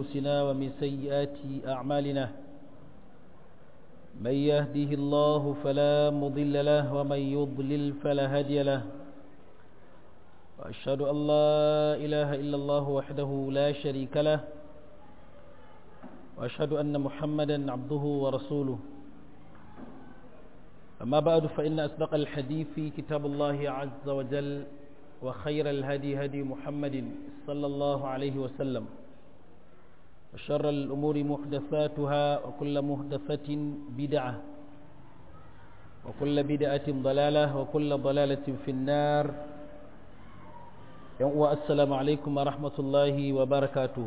أنفسنا ومن سيئات أعمالنا من يهده الله فلا مضل له ومن يضلل فلا هادي له وأشهد أن لا إله إلا الله وحده لا شريك له وأشهد أن محمدا عبده ورسوله أما بعد فإن أصدق الحديث في كتاب الله عز وجل وخير الهدي هدي محمد صلى الله عليه وسلم وشر الأمور محدثاتها وكل محدثة بدعة وكل بدعة ضلالة وكل ضلالة في النار والسلام عليكم ورحمة الله وبركاته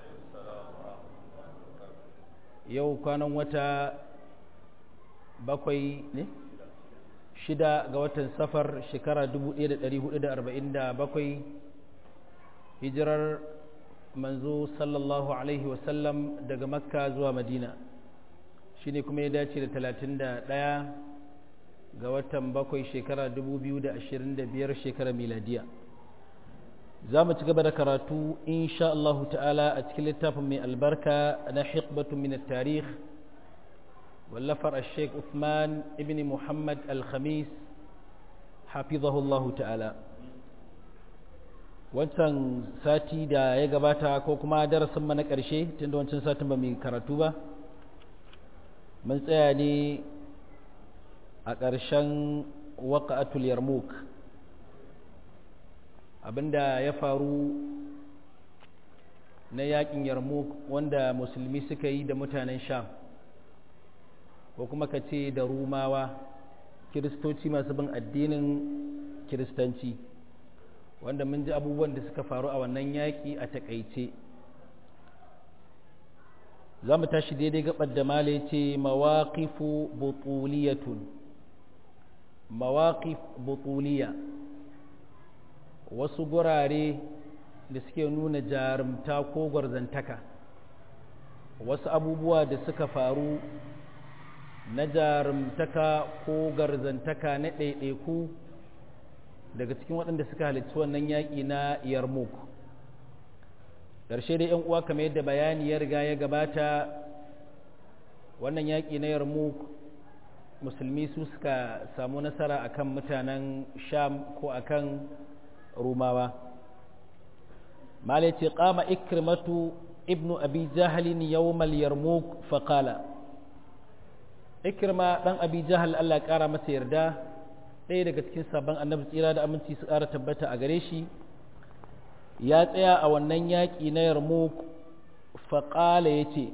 yau kwanan wata bakwai ne shida ga watan safar shekara 1447 hijirar manzo sallallahu alaihi wasallam daga makka zuwa madina shi ne kuma ya dace da 31 ga watan bakwai shekara 2025 shekara miladiya za mu ci gaba da karatu insha Allah ta'ala a cikin littafin mai albarka na hikbatun min tarikh wallafar al-sheikh Uthman ibn Muhammad al-Khamis hafizahullah ta'ala wancan sati da ya gabata ko kuma darasin na ƙarshe tunda wancan satin ba mai karatu ba mun tsaya ne a ƙarshen waƙa'atul yarmouk abinda ya faru na yakin yarmouk wanda musulmi suka yi da mutanen sham ko kuma ka ce da rumawa kiristoci masu bin addinin kiristanci wanda mun ji abubuwan da suka faru a wannan yaƙi a takaice za mu tashi daidai gabar da male ce mawaƙifu butuliyatun mawaƙif butuliya wasu gurare da suke nuna jarumta ko gwarzantaka wasu abubuwa da suka faru na jarumtaka ko garzantaka na ɗaiɗaiku daga cikin waɗanda suka halittu wannan yaƙi na yarmouk ƙarshe da ‘yan uwa kamar yadda bayani ya riga ya gabata wannan yaƙi na yarmouk musulmi su suka samu nasara akan mutanen sham ko akan rumawa malai ce kama ikrimatu ibnu abi jahalin yawmal yarmouk faƙala ikrima ɗan abi jahal allah ƙara masa yarda ɗaya daga cikin sabon annabi tsira da aminci su ƙara tabbata a gare shi ya tsaya a wannan yaƙi na yarmouk faƙala ya ce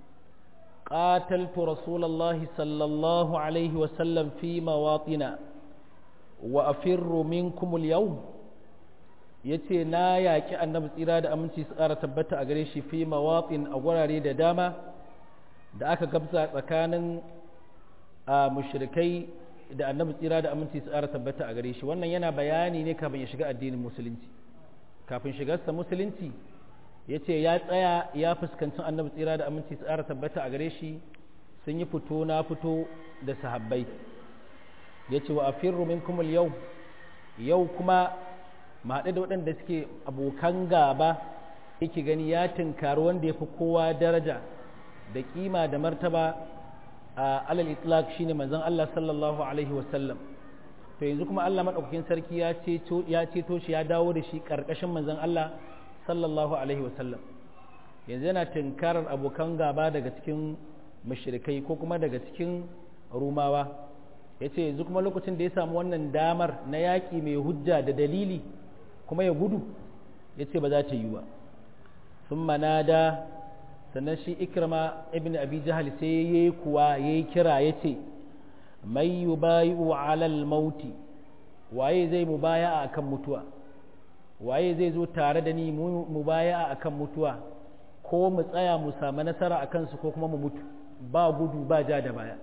ƙataltu rasulallah sallallahu alaihi wasallam fi mawaƙina wa afirru minkumul yau ya ce na yaƙi annabi tsira da aminci su ƙara tabbata a gare shi fi mawaƙin a gurare da dama da aka gabza tsakanin a mushrikai da annabi tsira da aminci su ƙara tabbata a gare shi wannan yana bayani ne kafin ya shiga addinin musulunci kafin shigarsa musulunci ya ce ya tsaya ya fuskanci annabi tsira da aminci su ƙara tabbata a gare shi sun yi fito na fito da sahabbai ya ce wa afirru minkum yau yau kuma mahaɗe da waɗanda suke abokan gaba yake gani ya tunkari wanda ya fi kowa daraja da kima da martaba a alal itlaq shine manzon Allah sallallahu alaihi wasallam to yanzu kuma Allah madaukakin sarki ya ceto ya ceto shi ya dawo da shi karkashin manzon Allah sallallahu alaihi wasallam yanzu yana tunkarar abokan gaba daga cikin mushrikai ko kuma daga cikin rumawa yace yanzu kuma lokacin da ya samu wannan damar na yaƙi mai hujja da dalili kuma ya gudu yace ba za ta yi ba sun manada sannan shi ikrama ibn abi jahal sai yayi kuwa yayi kira yace may yubayu alal mauti waye zai mubaya'a akan mutuwa waye zai zo tare da ni mubaya'a akan mutuwa ko mu tsaya mu samu nasara akan su ko kuma mu mutu ba gudu ba ja da baya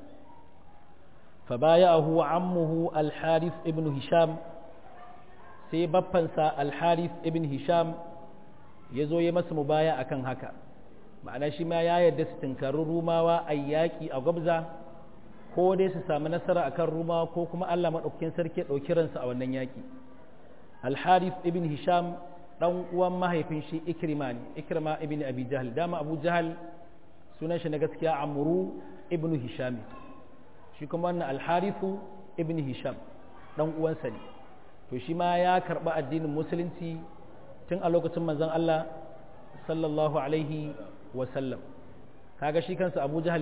fa baya'ahu ammuhu al-harith ibn hisham sai baffansa al-harith ibn hisham ya zo ya masa mubaya akan haka ma'ana shi ma ya yarda su tunkari rumawa a yaƙi a gwabza ko dai su sami nasara akan rumawa ko kuma allah maɗaukakin sarki ya ɗauki ransu a wannan yaƙi alharif ibn hisham dan uwan mahaifin shi ikrima ne ikrima ibn abi jahal dama abu jahal sunan shi na gaskiya amru ibn hisham shi kuma wannan alharithu ibn hisham dan uwansa ne to shi ma ya karba addinin musulunci tun a lokacin manzon Allah sallallahu alaihi wa sallam kaga shi kansa abu jahal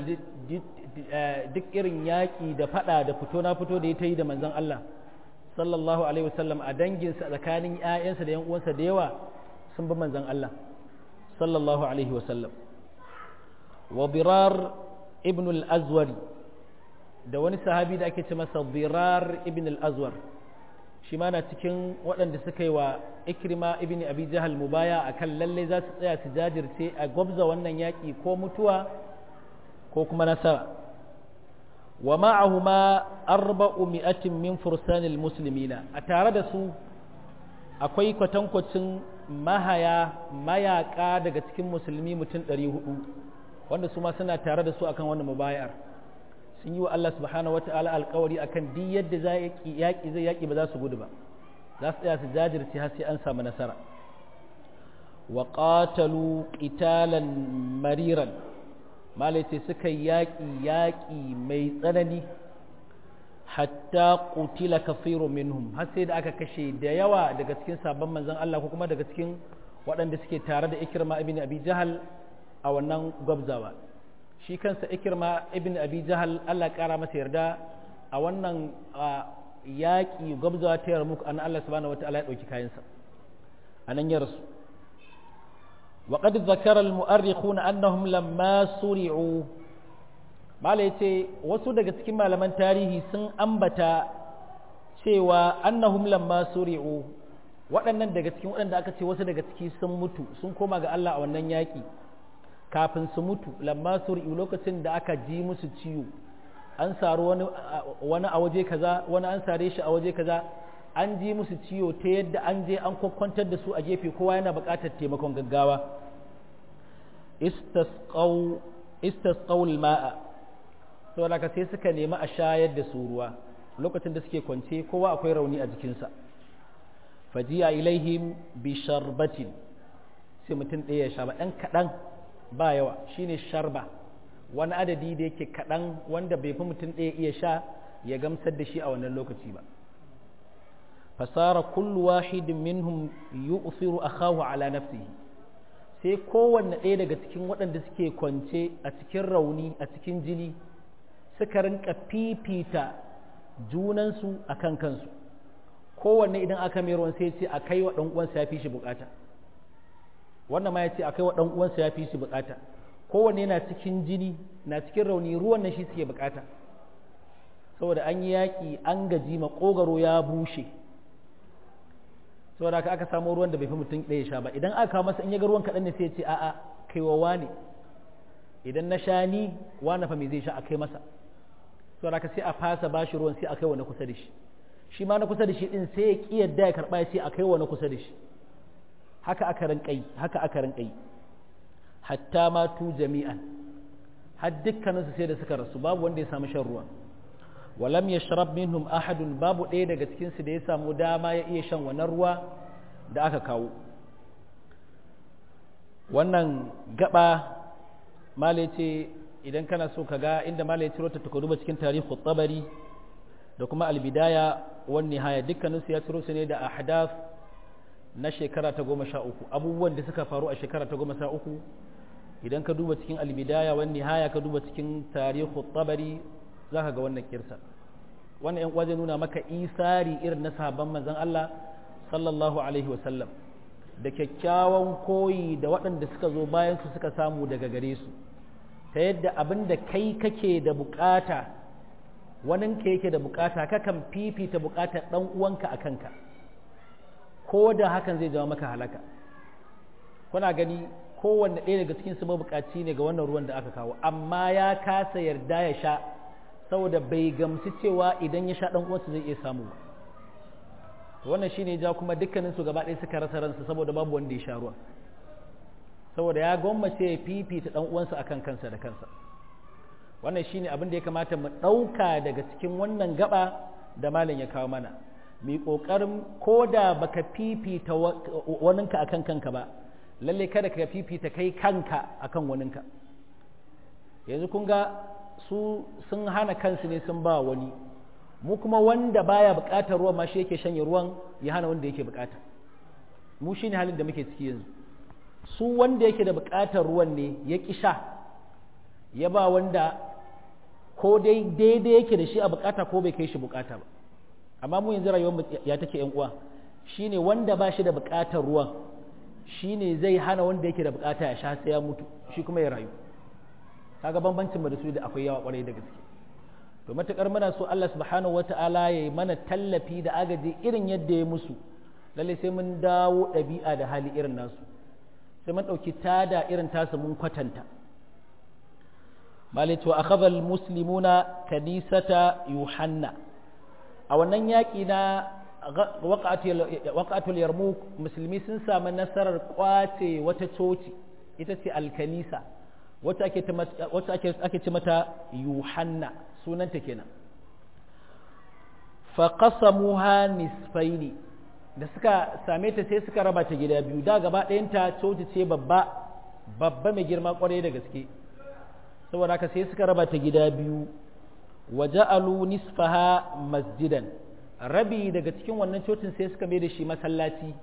duk irin yaƙi da fada da fito na fito da ya ta yi da manzon Allah sallallahu alaihi wasallam a danginsa tsakanin ‘ya'yansa da ‘yan uwansa da yawa sun bi manzan Allah sallallahu alaihi wasallam wa birar ibn al-azwari da wani sahabi da ake ce masa birar ibn al-azwar shi ma na cikin waɗanda suka yi wa ikrima ibn abi jahal mubaya a kan lalle za su tsaya su jajirce a gwabza wannan yaƙi ko mutuwa ko kuma nasara wa ma'ahuma arba'u mi'atin min fursanil muslimina a tare da su akwai kwatankwacin mahaya mayaka daga cikin musulmi mutum 400 wanda su ma suna tare da su akan wannan mubayar sun yi wa Allah subhanahu wata'ala alkawari akan duk yadda za yaƙi zai yaƙi ba za su gudu ba za su tsaya su jajirce har sai an samu nasara wa qatalu qitalan mariran malaita suka yaƙi yaƙi mai tsanani hatta qutila kafiru minhum har sai da aka kashe da yawa daga cikin sabon manzon Allah ko kuma daga cikin waɗanda suke tare da Ikrima ibn Abi Jahal a wannan gwabzawa shi kansa Ikrima ibn Abi Jahal Allah ƙara masa yarda a wannan yaƙi gwabzawa ta yarmuk an Allah subhanahu wataala ya ɗauki kayansa anan ya rasu وقد ذكر المؤرخون أنهم لما سرعوا mala yace wasu daga cikin malaman tarihi sun ambata cewa annahum lamma suri'u waɗannan daga cikin waɗanda aka ce wasu daga ciki sun mutu sun koma ga Allah a wannan yaƙi kafin su mutu lamma suri'u lokacin da aka ji musu ciwo an saru wani wani a waje kaza wani an sare shi a waje kaza an ji musu ciwo ta yadda an je an kwakwantar da su a gefe kowa yana buƙatar taimakon gaggawa istasqaw ma'a saboda ka sai suka nemi a shayar da su ruwa lokacin da suke kwance kowa akwai rauni a jikinsa fajiya ilaihim bi sharbatin sai mutum ɗaya ya sha ba ɗan kaɗan ba yawa shine sharba wani adadi da yake kaɗan wanda bai fi mutum ɗaya iya sha ya gamsar da shi a wannan lokaci ba fasara kullu wahidin minhum yu'thiru akahu ala nafsihi sai kowanne ɗaya daga cikin waɗanda suke kwance a cikin rauni a cikin jini suka rinka fifita junansu a kan kansu kowanne idan aka mai ruwan sai ce a kai wa ɗan uwansa ya fi shi bukata wannan ma ya ce a kai wa ɗan uwansa ya fi shi bukata kowanne na cikin jini na cikin rauni ruwan nan shi suke bukata saboda an yi yaƙi an gaji maƙogaro ya bushe saboda haka aka samu ruwan da bai fi mutum ɗaya sha ba idan aka kawo masa in ya ga ruwan kaɗan ne sai ya ce a'a kai wa wane idan na sha ni wane fa me zai sha a kai masa saboda haka sai a fasa ba shi ruwan sai a kai wa na kusa da shi shi ma na kusa da shi din sai ya ƙi yadda ya karɓa ya ce a kai wa na kusa da shi haka aka rinƙai haka aka rinƙai hatta ma tu jami'an har dukkaninsu sai da suka rasu babu wanda ya samu shan ruwa walam yashrab minhum ahadun babu ɗaya daga cikin su da ya samu dama ya iya shan wannan ruwa da aka kawo wannan gaba malai ce idan kana so ka ga inda malai ciro ta ka duba cikin tarihi tabari da kuma albidaya wan nihaya dukkaninsu ya ciro su ne da ahdath na shekara ta goma sha uku abubuwan da suka faru a shekara ta goma sha uku idan ka duba cikin albidaya wan nihaya ka duba cikin tarihi tabari za ka ga wannan kirsa wannan yan uwa zai nuna maka isari irin na sahabban manzon Allah sallallahu alaihi wasallam da kyakkyawan koyi da waɗanda suka zo bayan su suka samu daga gare su ta yadda abin da kai kake da bukata waninka yake da bukata kakan fifita bukatar ɗan uwanka a kanka ko da hakan zai jawo maka halaka kuna gani kowanne ɗaya daga cikin su mabukaci ne ga wannan ruwan da aka kawo amma ya kasa yarda ya sha saboda bai gamsu cewa idan ya sha ɗan uwansa zai iya samu ba wannan shine ja kuma dukkanin su gaba ɗaya suka rasa ransu saboda babu wanda ya sha ruwa saboda ya gwammace ya fifita ɗan uwansa akan kansa da kansa wannan shine abin da ya kamata mu ɗauka daga cikin wannan gaba da malam ya kawo mana mai ƙoƙarin ko da baka fifita waninka akan kanka ba lalle kada ka fifita kai kanka akan waninka yanzu kun ga su sun hana kansu ne sun ba wani mu kuma wanda baya buƙatar ruwan ma shi yake shanye ruwan ya hana wanda yake buƙata mu shine halin da muke ciki yanzu su wanda yake da buƙatar ruwan ne ya ƙi sha ya ba wanda ko dai daidai yake da shi a buƙata ko bai kai shi buƙata ba amma mu yanzu rayuwar ya take yan uwa shine wanda ba shi da buƙatar ruwan shine zai hana wanda yake da buƙata ya sha sai ya mutu shi kuma ya rayu kaga bambancin mu da su da akwai yawa kwarai da gaske to matakar muna so Allah subhanahu wata'ala ya yi mana tallafi da agaji irin yadda ya musu lalle sai mun dawo ɗabi'a da hali irin nasu sai mun ɗauki tada irin tasu mun kwatanta malai to akhadha almuslimuna kanisata yuhanna a wannan yaƙi na waqatul yarmuk musulmi sun samu nasarar kwace wata coci ita ce alkanisa wacce ake ce mata yuhanna sunanta kenan faƙasamuha nisfaini da suka same ta sai suka raba ta gida biyu da gaba ɗayanta coci ce babba babba mai girma ƙwarai da gaske saboda haka sai suka raba ta gida biyu wa ja'alu nisfaha masjidan rabi daga cikin wannan cocin sai suka mai da shi masallaci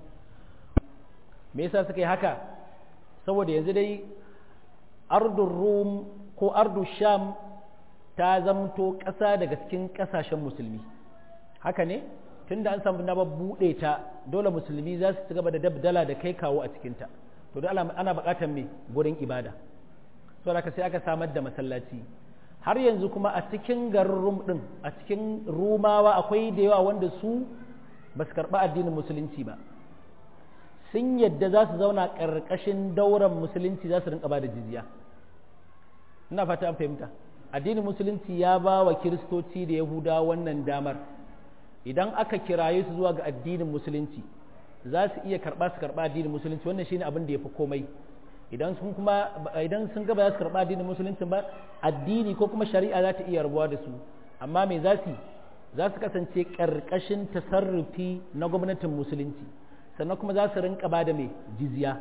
me yasa suka yi haka saboda yanzu dai ardun rum ko ardun sham ta zamto ƙasa daga cikin ƙasashen musulmi haka ne tunda an samu na buɗe ta dole musulmi za su ci gaba da dabdala da kai kawo a cikinta to da ana buƙatar me gurin ibada so da sai aka samar da masallaci har yanzu kuma a cikin garin rum ɗin a cikin rumawa akwai da yawa wanda su ba su karɓi addinin musulunci ba sun yadda za su zauna ƙarƙashin dauran musulunci za su rinka ba da jizya ina fata an fahimta addinin musulunci ya ba wa kiristoci da yahuda wannan damar idan aka kiraye su zuwa ga addinin musulunci za su iya karɓa su karɓa addinin musulunci wannan shine abin da ya fi komai idan sun kuma idan sun gaba za su karɓa addinin musulunci ba addini ko kuma shari'a za ta iya rabuwa da su amma me za su za su kasance ƙarƙashin tasarrufi na gwamnatin musulunci sannan kuma za su rinka ba da mai jizya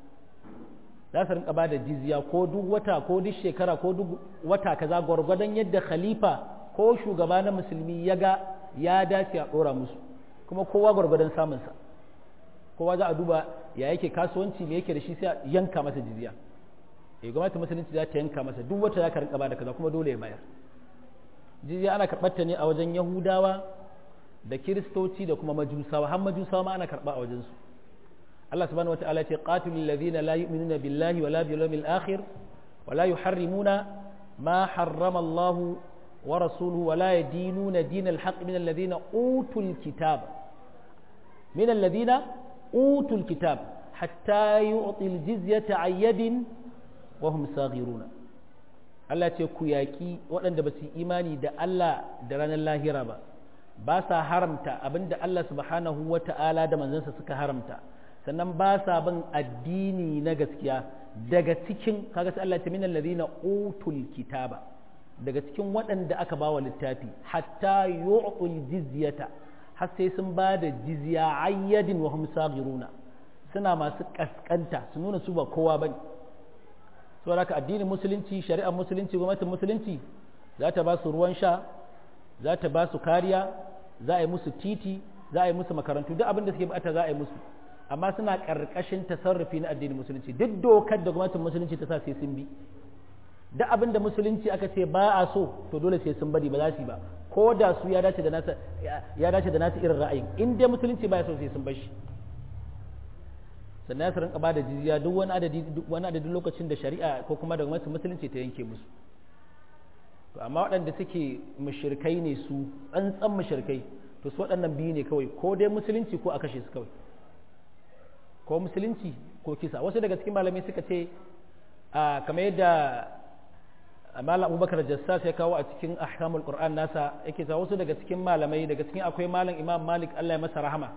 za su rinka ba da jizya ko duk wata ko duk shekara ko duk wata kaza gwargwadon yadda khalifa ko shugaba na musulmi ya ga ya dace a ɗora musu kuma kowa gwargwadon samunsa kowa za a duba ya yake kasuwanci me yake da shi sai a yanka masa jizya eh gwamnatin musulunci za ta yanka masa duk wata za ka rinka ba da kaza kuma dole ya bayar jizya ana karɓar ta ne a wajen yahudawa da kiristoci da kuma majusawa har majusawa ma ana karɓa a wajensu Allah subhanahu wa ta'ala ce qatilul ladhina la yu'minuna billahi wala bil yawmil akhir wala yuharrimuna ma harrama Allah wa rasuluhu wala yadinuna dinal haqq min alladhina utul kitab min alladhina utul kitab hatta yu'til jizyata ayyadin wa hum saghiruna Allah ce ku yaƙi waɗanda ba su imani da Allah da ranar lahira ba ba sa haramta abinda Allah subhanahu wa ta'ala da manzansa suka haramta sannan ba sa bin addini na gaskiya daga cikin kaga sai Allah ya ce minal ladina utul kitaba daga cikin waɗanda aka bawa littafi hatta yu'tul jizyata har sai sun ba da jizya ayyadin wa hum saghiruna suna masu kaskanta su nuna su ba kowa bane saboda haka addinin musulunci shari'ar musulunci gwamnatin musulunci za ta ba su ruwan sha za ta ba su kariya za a yi musu titi za a yi musu makarantu duk abin da suke bukata za a yi musu amma suna karkashin tasarrufi na addinin musulunci duk dokar da gwamnatin musulunci ta sa sai sun bi duk abin da musulunci aka ce ba a so to dole sai sun bari ba za su yi ba ko da su ya dace da nasa ya dace da nasa irin ra'ayin in dai musulunci ba ya so sai sun bar shi sannan su rinka ba da jizya duk wani adadi duk wani adadin lokacin da shari'a ko kuma da gwamnatin musulunci ta yanke musu to amma waɗanda suke mushrikai ne su tsantsan mushrikai to su waɗannan biyu ne kawai ko dai musulunci ko a kashe su kawai ko musulunci ko kisa wasu daga cikin malamai suka ce a kamar yadda malam abubakar jassas ya kawo a cikin ahkamul qur'an nasa yake cewa wasu daga cikin malamai daga cikin akwai malam imam malik Allah ya masa rahama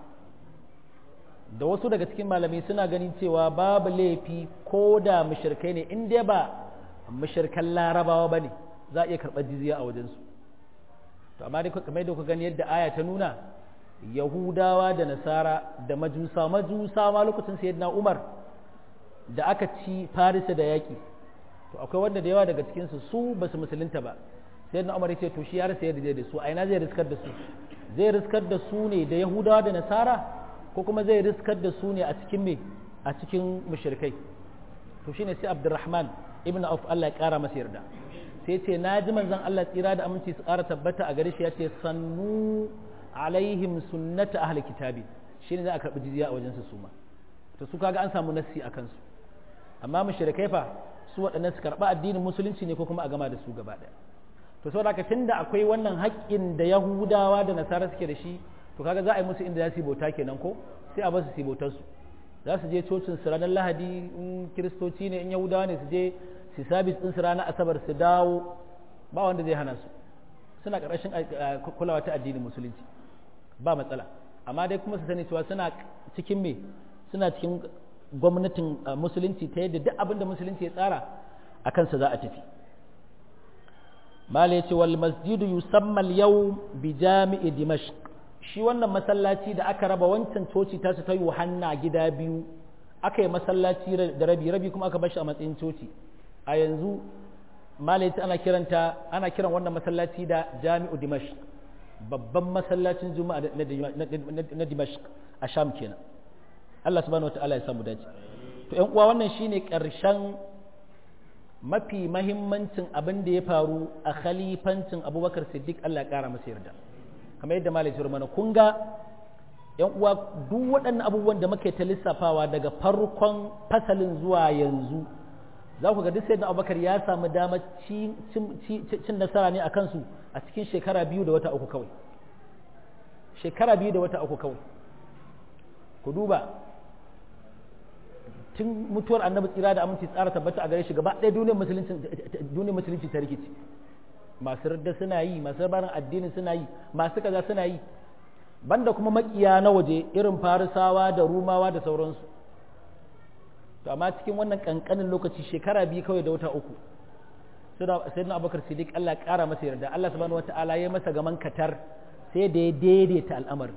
da wasu daga cikin malamai suna ganin cewa babu laifi ko da mushrikai ne in dai ba mushrikan larabawa bane za a iya karɓar jizya a wajensu to amma dai kamar yadda ku gani yadda aya ta nuna yahudawa da nasara da majusa majusa ma lokacin sayyidina umar da aka ci farisa da yaƙi to akwai wanda da yawa daga cikinsu su ba su musulunta ba sayyidina umar ya ce to shi ya rasa yadda zai da su a ina zai riskar da su zai riskar da su ne da yahudawa da nasara ko kuma zai riskar da su ne a cikin me a cikin mushrikai to shine sai abdurrahman ibn auf Allah ya kara masa yarda sai ce na ji manzon Allah tsira da aminci su kara tabbata a gare shi ya ce sannu alaihim sunnata ahli kitabi shine za a karbi jizya a wajen su suma to su kaga an samu nassi akan su amma mushrikai fa su waɗannan su karba addinin musulunci ne ko kuma a gama da su gaba ɗaya to saboda haka tunda akwai wannan haƙƙin da yahudawa da nasara suke da shi to kaga za a yi musu inda za su yi bauta kenan ko sai a basu su yi bautar su za su je cocin su ranar lahadi in kiristoci ne in yahudawa ne su je su sabis din su ranar asabar su dawo ba wanda zai hana su suna ƙarƙashin kulawa ta addinin musulunci ba matsala amma dai kuma su sani cewa suna cikin me suna cikin gwamnatin musulunci ta yadda duk abin da musulunci ya tsara a kansa za a tafi mala ya ce wal masjidu yusamma yau bi jami'i dimashq shi wannan masallaci da aka raba wancan coci ta su ta yohanna gida biyu aka yi masallaci da rabi rabi kuma aka bashi a matsayin coci a yanzu mala ya ce ana kiranta ana kiran wannan masallaci da jami'u dimashq babban masallacin juma'a na dimashq a sham kenan Allah subhanahu wataala ya samu dace to ƴan uwa wannan shine ƙarshen mafi mahimmancin abin da ya faru a khalifancin abubakar siddiq Allah ya ƙara masa yarda kamar yadda malai ya mana kun ga yan uwa duk waɗannan abubuwan da muke ta lissafawa daga farkon fasalin zuwa yanzu za ku ga duk sayyidina abubakar ya samu damar cin nasara ne a kansu a cikin shekara biyu da wata uku kawai shekara biyu da wata uku kawai ku duba tun mutuwar annabi tsira da aminci tsara tabbata a gare shi gaba ɗaya duniyar musulunci duniyar musulunci ta rikici masu radda suna yi masu barin addini suna yi masu kaza suna yi banda kuma makiya na waje irin farisawa da rumawa da sauransu to amma cikin wannan kankanin lokaci shekara biyu kawai da wata uku sai na abubakar siddiq Allah ƙara masa yarda Allah subhanahu wata'ala ya masa gaman katar sai da ya daidaita al'amarin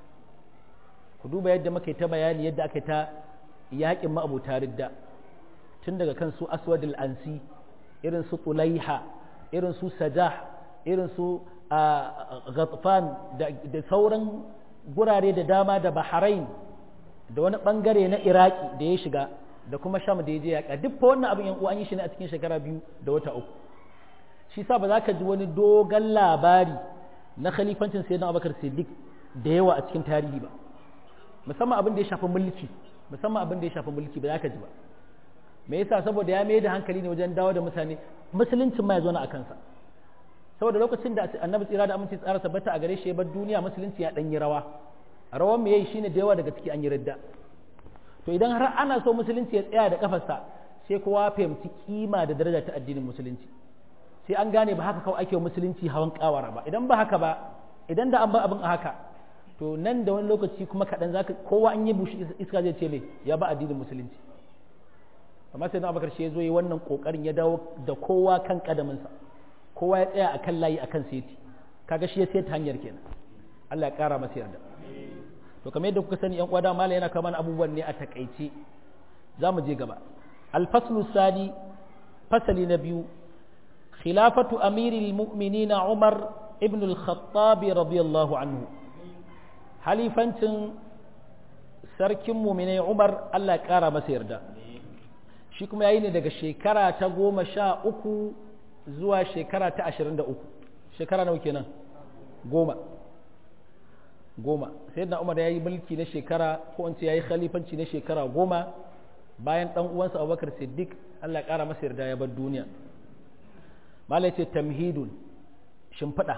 ku duba yadda muka ta bayani yadda aka ta yaƙin ma'abuta ridda tun daga kan su aswadul ansi irin su tulaiha irin su sajah irin su ghatfan da sauran gurare da dama da bahrain da wani bangare na iraki da ya shiga da kuma sham da ya je yaƙa duk fa wannan abin yan uwa an yi shi ne a cikin shekara biyu da wata uku shi sa ba za ka ji wani dogon labari na khalifancin sayyidina abubakar siddiq da yawa a cikin tarihi ba musamman abin da ya shafi mulki musamman abin da ya shafi mulki ba za ka ji ba me yasa saboda ya mai da hankali ne wajen dawo da mutane musuluncin ma ya zo na akansa saboda lokacin da annabi tsira da aminci tsara tabbata a gare shi ya bar duniya musulunci ya dan yi rawa rawan me yayi shine da yawa daga ciki an yi radda to idan har ana so musulunci ya tsaya da kafarsa sai kowa fahimci kima da daraja ta addinin musulunci sai an gane ba haka kawai ake musulunci hawan kawara ba idan ba haka ba idan da an ba abin a haka to nan da wani lokaci kuma kaɗan zaka kowa an yi bushi iska zai ce me ya ba addinin musulunci amma sai na abakar shi ya zo yi wannan kokarin ya dawo da kowa kan kadaminsa kowa ya tsaya akan layi akan seti kaga shi ya seta hanyar kenan Allah ya kara masa yarda to kamar yadda kuka sani yan uwa da mala yana kawo mana abubuwan ne a takaice za mu je gaba alfaslu sani fasali na biyu khilafatu amiril mu'minina umar ibn al-khattab radiyallahu anhu halifancin sarkin mu'minai umar Allah ya kara masa yarda shi kuma yayi ne daga shekara ta goma sha uku zuwa shekara ta ashirin da uku shekara nawa kenan goma goma sai na umar ya yi mulki na shekara ko in ce ya yi khalifanci na shekara goma bayan ɗan uwansa abubakar siddiq allah ya ƙara masa yarda ya bar duniya mala ce tamhidun shimfiɗa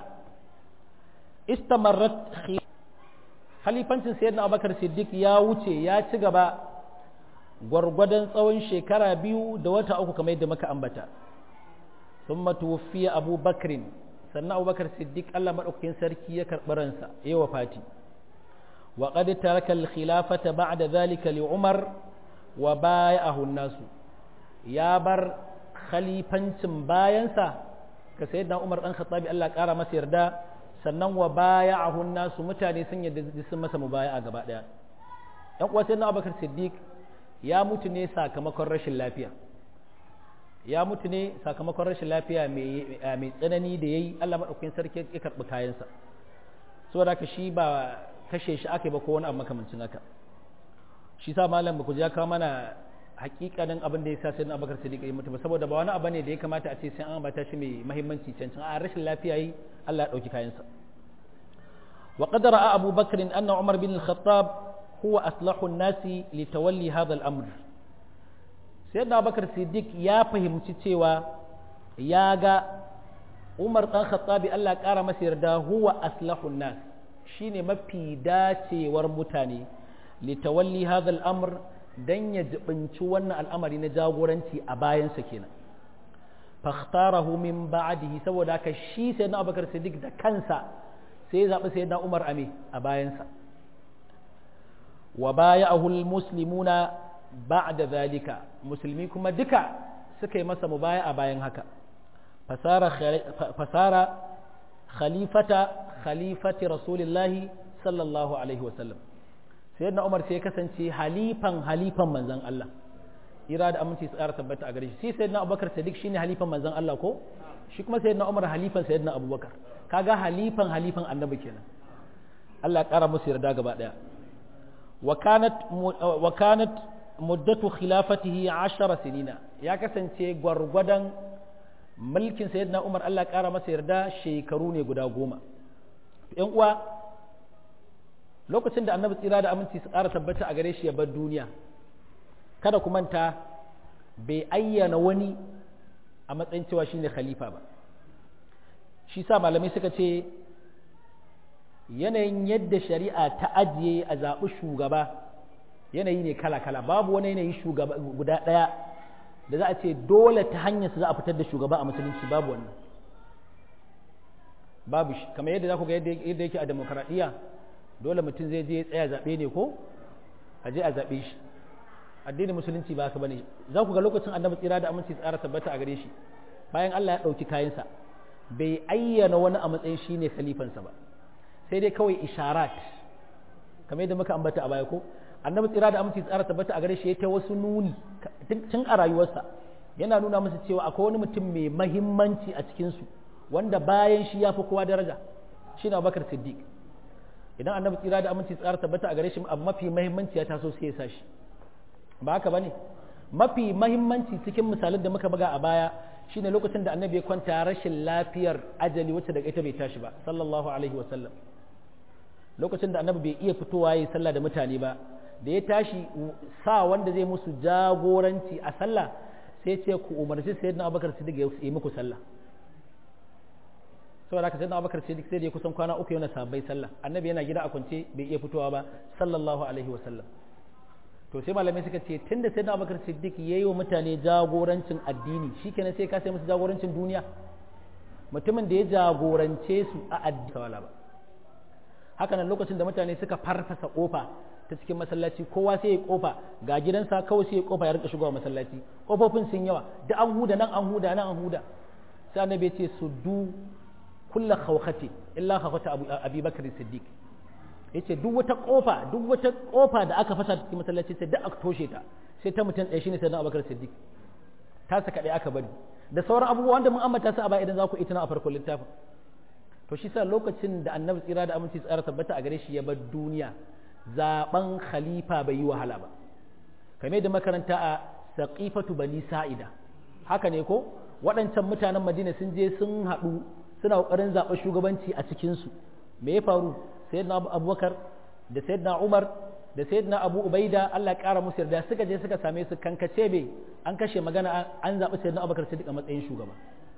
istamarrat khalifancin sayyidina abubakar siddiq ya wuce ya ci gaba gwargwadon tsawon shekara biyu da wata uku kamar yadda muka ambata ثم توفي أبو بكر سنة أبو بكر الصديق الله مدعوكين سركي يكرب رنسا يو فاتي وقد ترك الخلافة بعد ذلك لعمر وبايعه الناس يا بر خليفة باينسا كسيدنا عمر أن خطابي الله كارا مسير دا sannan wa baya'ahu nasu mutane sun yadda sun masa mubaya'a gaba daya dan uwa sai na Abubakar Siddiq ya mutu ne sakamakon rashin lafiya ya mutu ne sakamakon rashin lafiya mai tsanani da yayi Allah madaukakin sarki ya karbi kayansa saboda haka shi ba kashe shi aka yi ba ko wani abu makamancin haka shi sa malam ku ja kawo mana hakikanin abin da ya sa sai na abakar sadiq ya mutu ba saboda ba wani abu ne da ya kamata a ce sai an ambata shi mai muhimmanci cancin a rashin lafiya yi Allah ya dauki kayansa wa qad ra'a Abu Bakr anna Umar bin al-Khattab huwa aslahu an-nasi li tawalli hadha al-amr sayyidina Abubakar Siddiq ya fahimci cewa ya ga Umar dan Khattabi Allah ya kara masa yarda huwa aslahu an-nas shine mafi dacewar mutane litawalli hadha al-amr dan ya jibinci wannan al'amari na jagoranci a bayansa kenan fakhtarahu min ba'dihi saboda haka shi sai na Abubakar Siddiq da kansa sai ya zabi sayyidina Umar ame a bayansa wa baya'ahu al-muslimuna ba'da zalika musulmi kuma duka suka yi masa mubaya a bayan haka fasara fasara khalifata khalifati rasulillahi sallallahu alaihi wasallam sayyidina Umar sai ya kasance halifan halifan manzon Allah ira da aminci su ƙara tabbata a gare shi sai sayyidina Abubakar Sadiq shine halifan manzon Allah ko shi kuma sayyidina Umar halifan sayyidina Abubakar kaga halifan halifan annabi kenan Allah ya ƙara musu yarda gaba daya wa kanat wa kanat muddatu khilafatihi 10 sinina ya kasance gwargwadon mulkin sayyidina Umar Allah ya ƙara masa yarda shekaru ne guda goma yan uwa lokacin da annabi tsira da aminci su ƙara tabbata a gare shi ya bar duniya kada ku manta bai ayyana wani a matsayin cewa shine khalifa ba shi sa malamai suka ce yanayin yadda shari'a ta ajiye a zaɓi shugaba yanayi ne kala-kala babu wani yanayi shugaba guda ɗaya da za a ce dole ta hanyar su za a fitar da shugaba a musulunci babu wannan babu shi kamar yadda za ku ga yadda yake a demokaradiyya dole mutum zai je tsaya zaɓe ne ko a je a zaɓe shi addinin musulunci ba haka bane za ku ga lokacin annabi tsira da aminci tsara tabbata a gare shi bayan Allah ya ɗauki kayansa bai ayyana wani a matsayin shi ne khalifansa ba sai dai kawai isharat kamar yadda muka ambata a baya ko annabi tsira da aminci tsara tabbata a gare shi ya ta wasu nuni tun a rayuwarsa yana nuna musu cewa akwai wani mutum mai mahimmanci a cikinsu wanda bayan shi ya fi kowa daraja shi na bakar siddiq idan annabi tsira da aminci tsara tabbata a gare shi abu mafi mahimmanci ya taso sai ya sa shi ba haka bane mafi mahimmanci cikin misalan da muka buga a baya shine lokacin da annabi ya kwanta rashin lafiyar ajali wacce daga ita bai tashi ba sallallahu alaihi wasallam lokacin da annabi bai iya fitowa yayi sallah da mutane ba da ya tashi sa wanda zai musu jagoranci a sallah sai ce ku umarci sayyidina abubakar siddiq ya yi muku sallah saboda haka sayyidina abubakar siddiq sai da ya kusan kwana uku yana sabai sallah annabi yana gida a kwance bai iya fitowa ba sallallahu alaihi wasallam to sai malamai suka ce tunda sayyidina abubakar siddiq yayi wa mutane jagorancin addini shikenan sai ka sai musu jagorancin duniya mutumin da ya jagorance su a addini wala ba haka nan lokacin da mutane suka farfasa kofa ta cikin masallaci kowa sai ya kofa ga gidansa kawai sai ya kofa ya rika shigowa masallaci kofofin sun yawa da an huda nan an huda nan an huda sai annabi ya ce su du kulla khawkhati illa khawkhata Abi Bakr Siddiq yace duk wata kofa duk wata kofa da aka fasa cikin masallaci sai da aka toshe ta sai ta mutum ɗaya shine sayyidina Abubakar Siddiq ta saka ɗaya aka bari da sauran abubuwan da mun ambata su a baya idan za ku itina a farkon littafin to shi sa lokacin da annabi tsira da aminci tsara tabbata a gare shi ya bar duniya zaben khalifa bai yi wahala ba kamar da makaranta a saqifatu bani sa'ida haka ne ko waɗancan mutanen madina sun je sun haɗu suna ƙoƙarin zaɓar shugabanci a cikinsu me ya faru sayyidina abubakar da sayyidina umar da sayyidina abu ubaida allah ya ƙara musu yarda suka je suka same su kankace be an kashe magana an zaɓi sayyidina abubakar siddiq a matsayin shugaba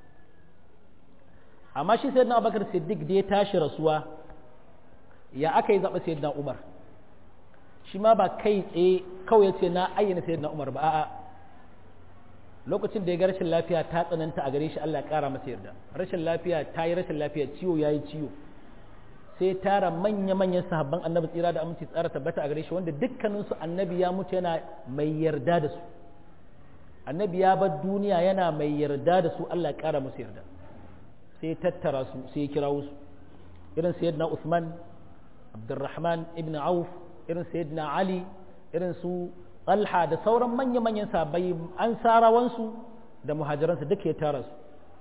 amma shi sayyidina abubakar siddiq da ya tashi rasuwa ya aka yi zaɓa sayyidina umar shi ma ba kai tsaye kawai ya ce na ayyana sayyidina umar ba a'a lokacin da ya ga rashin lafiya ta tsananta a gare shi Allah ya kara masa yarda rashin lafiya ta yi rashin lafiya ciwo ya yi ciwo sai tara manya-manyan sahabban annabi tsira da aminci tsara tabbata a gare shi wanda dukkaninsu annabi ya mutu yana mai yarda da su annabi ya bar duniya yana mai yarda da su Allah ya kara musu yarda sai tattara su sai ya kira su irin sayyidina Uthman Abdurrahman ibn Auf irin sayyidina Ali irin su Talha da sauran manya-manyan sahabbai an sarawansu da muhajiransu duka ya tara su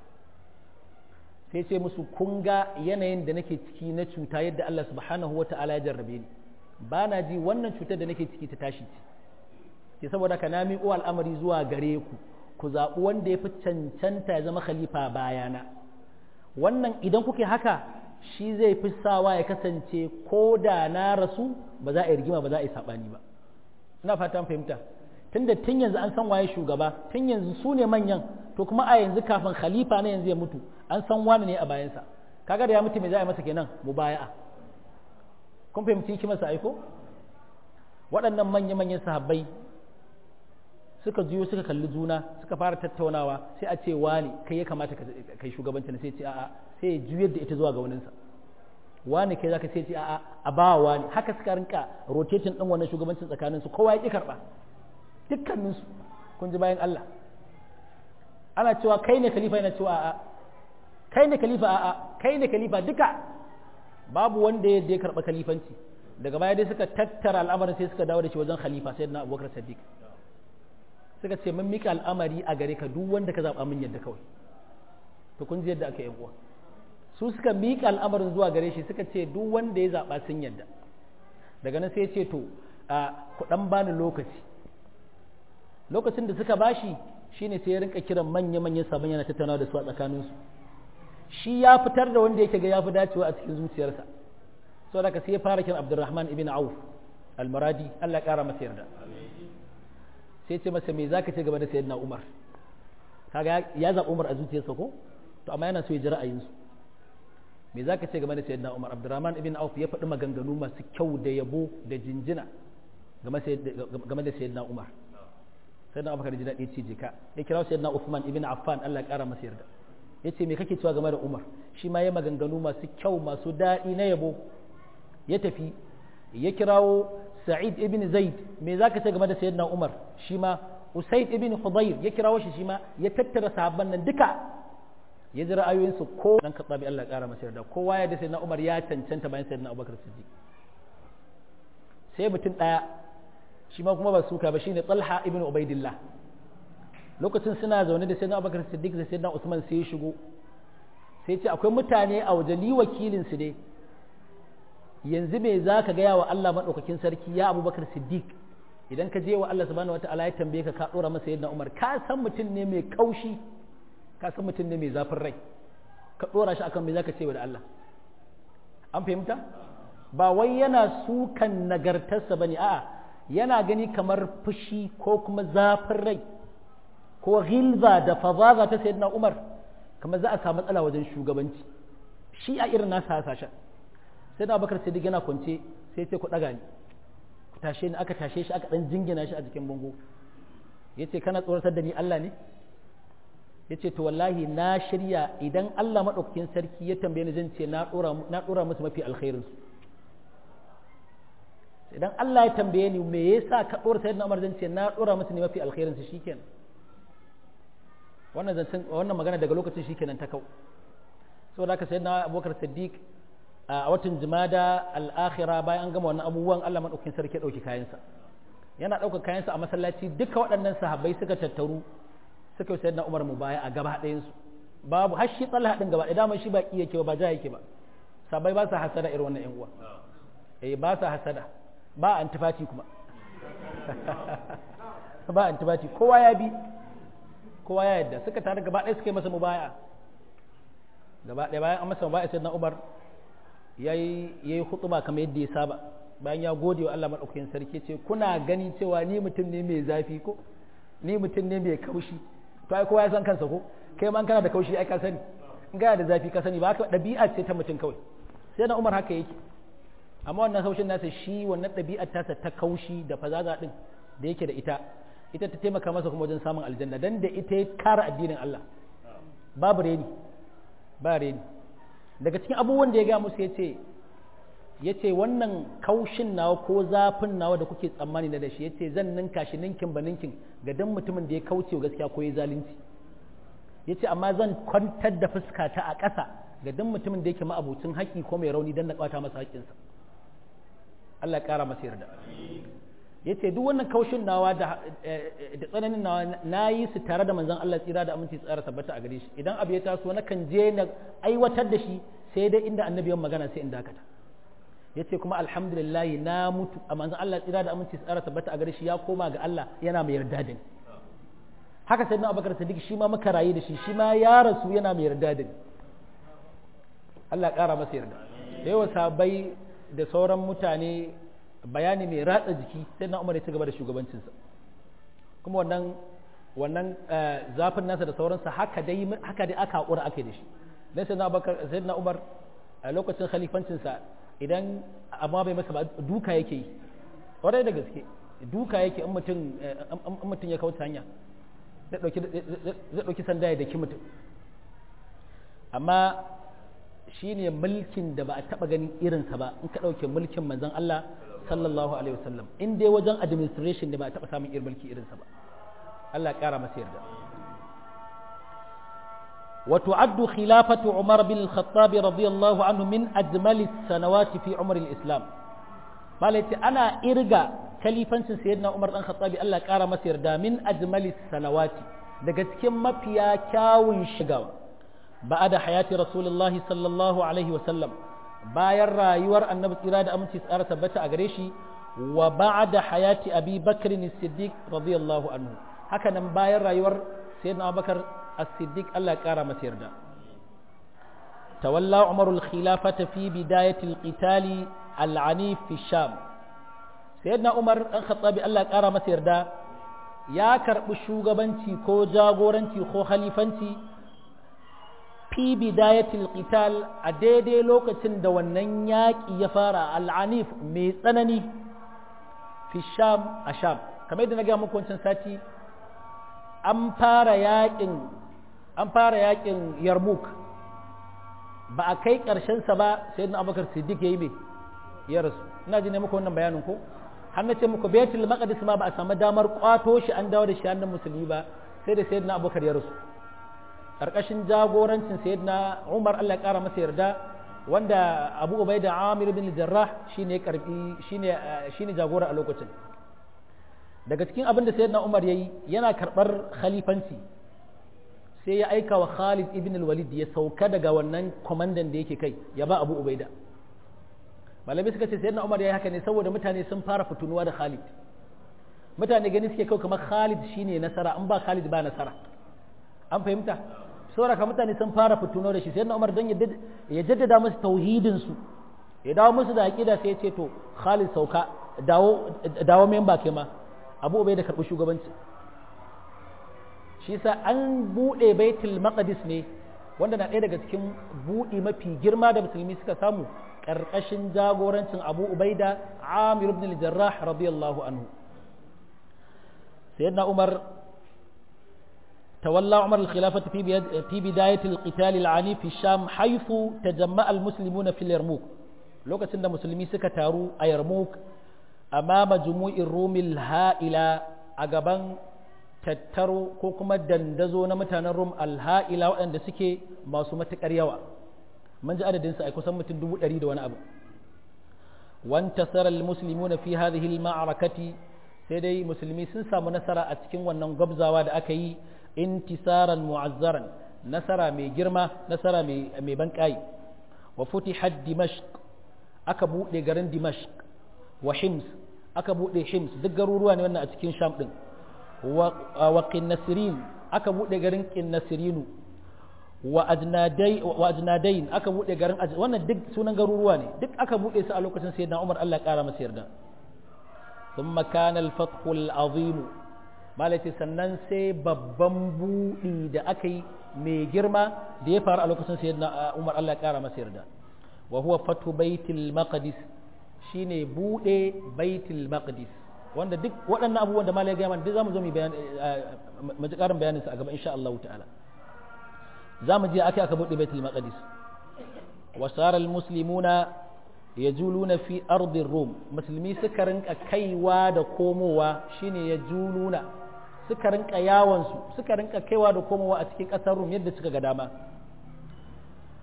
sai ce musu kun ga yanayin da nake ciki na cuta yadda Allah subhanahu wata'ala ya jarrabe ni ba na ji wannan cutar da nake ciki ta tashi ce ke saboda ka na miƙo al'amari zuwa gare ku ku zaɓi wanda ya fi cancanta ya zama khalifa bayana wannan idan kuke haka shi zai fi sawa ya kasance ko da na rasu ba za a yi rigima ba za a yi saɓani ba ina fatan fahimta tunda tun yanzu an san waye shugaba tun yanzu su ne manyan to kuma a yanzu kafin khalifa na yanzu ya mutu an san wani ne a bayansa kaga da ya mutu me za a yi masa kenan mubaya'a kun fahimci hikimarsa aiko waɗannan manya-manyan sahabbai suka juyo suka kalli juna suka fara tattaunawa sai a ce wani kai ya kamata kai shugabanci sai ce a'a sai ya juyar da ita zuwa ga waninsa wani kai zaka sai ce a'a a ba wani haka suka rinka rotating din wannan shugabancin tsakanin su kowa ya ki karba dukkanin su kun ji bayan Allah ana cewa kai ne khalifa yana cewa a'a kai ne khalifa a'a kai ne khalifa duka babu wanda ya je karba khalifanci daga baya dai suka tattara al'amarin sai suka dawo da shi wajen khalifa sayyidina Abubakar Siddiq suka ce mun mika al'amari a gare ka duk wanda ka zaba mun yadda kawai to kun ji yadda aka yi uwa su suka mika al'amarin zuwa gare shi suka ce duk wanda ya zaba sun yadda daga nan sai ya ce to a ku dan bani lokaci lokacin da suka bashi shine sai ya rinka kiran manya manyan sabon yana tattaunawa da su a tsakanin su shi ya fitar da wanda yake ga ya fi dacewa a cikin zuciyarsa saboda ka sai ya fara kiran Abdurrahman ibn Auf al-Maradi Allah ya kara masa yarda sai ce masa me zaka ce game da sayyidina Umar kaga ya zaɓi Umar a zuciyarsa ko to amma yana so ya ji ra'ayinsu me zaka ce game da sayyidina Umar Abdurrahman ibn Auf ya faɗi maganganu masu kyau da yabo da jinjina game da sayyidina Umar sayyidina Abubakar ji daɗi ce jika ya kira sayyidina Uthman ibn Affan Allah ya ƙara masa yarda yace me kake cewa game da Umar shi ma ya maganganu masu kyau masu daɗi na yabo ya tafi ya kirawo Sa'id ibn Zaid me zaka ce game da Sayyidina Umar shi ma Usaid ibn Hudayr ya kirawo shi shi ma ya tattara sahabban nan duka ya ji ra'ayoyinsu ko dan katsabi Allah ya kara masa yarda kowa ya da Sayyidina Umar ya cancanta bayan Sayyidina Abubakar Siddiq sai mutum daya shi ma kuma ba suka ba shine Talha ibn Ubaidillah lokacin suna zaune da Sayyidina Abubakar Siddiq da Sayyidina Usman sai ya shigo sai ce akwai mutane a waje ni wakilin su ne yanzu me za ka gaya wa Allah maɗaukakin sarki ya abubakar siddiq idan ka je wa Allah subhanahu wa ta'ala ya tambaye ka ka ɗora masa yadda umar ka san mutum ne mai kaushi ka san mutum ne mai zafin rai ka ɗora shi akan me za ka ce wa da Allah an fahimta ba wai yana sukan nagartarsa ba ne a'a yana gani kamar fushi ko kuma zafin rai ko ghilza da fazaza ta sayyidina umar kamar za a samu matsala wajen shugabanci shi a irin nasa hasashen sai da abubakar siddiq yana kwance sai ce ku ɗaga ni ku tashe ni aka tashe shi aka ɗan jingina shi a jikin bango ya ce kana tsoratar da ni Allah ne ya ce to wallahi na shirya idan Allah maɗaukakin sarki ya tambaye ni zan ce na ɗora musu mafi alkhairinsu idan Allah ya tambaye ni me yasa ka ɗora sayyidina Umar zan ce na ɗora musu ne mafi alkhairinsu shikenan wannan zancen wannan magana daga lokacin shikenan ta kau saboda haka sayyidina Abubakar Siddiq a watan jimada al'akhira bayan an gama wannan abubuwan Allah maɗaukin sarki ɗauki kayansa yana ɗaukar kayansa a masallaci duka waɗannan sahabbai suka tattaru suka yi sayyidina Umar mu baya a gaba ɗayansu babu har shi tsalla haɗin gaba ɗaya dama shi ba iya ke ba ja yake ba sabai ba sa hasada irin wannan ƴan uwa eh ba sa hasada ba antifati kuma ba antifati kowa ya bi kowa ya yadda suka tare gaba ɗaya suka yi masa mubaya gaba ɗaya bayan an masa mubaya sayyidina Umar ya yi hutuba kamar yadda ya saba bayan ya gode wa Allah maɗaukakin sarki ce kuna gani cewa ni mutum ne mai zafi ko ni mutum ne mai kaushi to ai kowa ya san kansa ko kai man kana da kaushi ai ka sani in gana da zafi ka sani ba haka ɗabi'a ce ta mutum kawai sai na Umar haka yake amma wannan kaushin nasa shi wannan ɗabi'ar tasa ta kaushi da fazaza din da yake da ita ita ta taimaka masa kuma wajen samun aljanna dan da ita ya kara addinin Allah babu reni ba reni daga cikin abubuwan da ya ga musu ya ce ya ce wannan kaushin nawa ko zafin nawa da kuke tsammani na da shi ya ce zan ninka shi ninkin ba ninkin ga dan mutumin da ya kauce wa gaskiya ko ya zalunci ya ce amma zan kwantar da fuska ta a ƙasa ga duk mutumin da yake ma'abucin haƙƙi ko mai rauni dan na kwata masa haƙƙinsa Allah ya ƙara masa yarda yace duk wannan kaushin nawa da da tsananin nawa na yi su tare da manzon Allah tsira da aminci tsara tabbata a gare shi idan abu ya taso na kan je na aiwatar da shi sai dai inda annabi ya magana sai in dakata yace kuma alhamdulillah na mutu a manzon Allah tsira da aminci tsara tabbata a gare shi ya koma ga Allah yana mai yarda da ni haka sai na Abubakar Siddiq shi ma muka rayu da shi shi ma ya rasu yana mai yarda da ni Allah ya ƙara masa yarda da yawa sabai da sauran mutane bayani mai ratsa jiki sai na umar ya ci gaba da shugabancinsa kuma wannan wannan zafin nasa da sauransa haka dai haka dai aka haƙura ake da shi dan sai na bakar sai na umar a lokacin khalifancinsa idan amma bai masa ba duka yake yi kwarai da gaske duka yake in mutum in mutum ya kauce hanya zai dauki zai dauki sanda ya daki mutum amma shine mulkin da ba a taba ganin irinsa ba in ka dauke mulkin manzon Allah sallallahu alaihi wasallam in dai wajen administration ne ba a taɓa samun irin mulki irinsa ba Allah ya ƙara masa yarda wa tu'addu khilafatu Umar bin al-Khattab radiyallahu anhu min ajmali sanawati fi umar al-Islam malai ana irga kalifancin sayyidina Umar dan Khattab Allah ya ƙara masa yarda min ajmali sanawati daga cikin mafiya kyawun shigawa ba'ada hayati rasulullahi sallallahu alaihi wasallam bayan rayuwar annabi tsira da aminci tsara tabbata a gare shi wa ba'da hayati abi bakr as-siddiq radiyallahu anhu haka nan bayan rayuwar sayyidina abubakar as-siddiq Allah ya kara masa yarda tawalla umar al-khilafata fi bidayati al-qital al-anif fi sham sayyidina umar dan khattabi Allah ya kara masa yarda ya karbi shugabanci ko jagoranci ko khalifanci fi bidayatil qital a daidai lokacin da wannan yaƙi ya fara al'anif mai tsanani fi sham a sham kamar yadda na gaya muku wancan sati an fara yaƙin an fara yaƙin yarmuk ba a kai ƙarshensa ba sai na abubakar siddiq ya yi mai ya rasu ina ji ne muku wannan bayanin ko har na ce muku baitul maqdis ma ba a samu damar kwato shi an dawo da shi hannun musulmi ba sai da sayyidina abubakar ya rasu ƙarƙashin jagorancin sayyidina Umar Allah ya ƙara masa yarda wanda Abu Ubaida Amir bin Jarrah shine karbi shine shine jagora a lokacin daga cikin abin da sayyidina Umar yayi yana karɓar khalifanci sai ya aika wa Khalid ibn al-Walid ya sauka daga wannan kwamandan da yake kai ya ba Abu Ubaida malamai suka ce sayyidina Umar yayi haka ne saboda mutane sun fara fitunuwa da Khalid mutane gani suke kai kamar Khalid shine nasara an ba Khalid ba nasara an fahimta sauraka mutane sun fara fituno da shi sai Umar dan ya jaddada musu tauhidin su ya dawo musu da aqida sai ya ce to Khalid sauka dawo dawo memba kai ma Abu Ubaida karbi shugabanci shi yasa an bude Baitul Maqdis ne wanda na ɗaya daga cikin buɗi mafi girma da musulmi suka samu ƙarƙashin jagorancin Abu Ubaida Amir ibn al-Jarrah radiyallahu anhu sayyidina Umar تولى عمر الخلافة في في بداية القتال العنيف في الشام حيث تجمع المسلمون في اليرموك لو كان مسلمي سكتارو أيرموك أمام جموع الروم الهائلة أجبان tattaro ko kuma dandazo na mutanen Rum alha'ila waɗanda suke masu matuƙar yawa mun ji adadin su ai kusan mutum dubu ɗari da wani abu wantasara almuslimuna fi hadhihi alma'rakati sai dai musulmi sun samu nasara a cikin wannan gwabzawa da aka yi intisaran mu'azzaran nasara mai girma nasara mai ban kai wa futihat dimashq aka bude garin dimashq wa hims aka bude hims duk garuruwa ne wannan a cikin sham din wa qinnasirin aka bude garin qinnasirinu wa ajnadai wa ajnadain aka bude garin wannan duk sunan garuruwa ne duk aka bude su a lokacin sayyidina Umar Allah ya kara masa yarda ثم كان الفتح العظيم malace sannan sai babban buɗi da aka yi mai girma da ya faru a lokacin sayyidina Umar Allah ya kara masa yarda wa huwa fatu baitul maqdis shine buɗe baitul maqdis wanda duk waɗannan abubuwan da malai ya gaya duk zamu zo mu bayan mu ji ƙarin bayanin sa a gaba insha Allah ta'ala zamu je aka aka buɗe baitul maqdis wa sara al muslimuna yajuluna fi ardi rum musulmi suka rinka kaiwa da komowa shine yajuluna suka rinka yawansu suka rinka kaiwa da komowa a cikin ƙasar rum yadda suka ga dama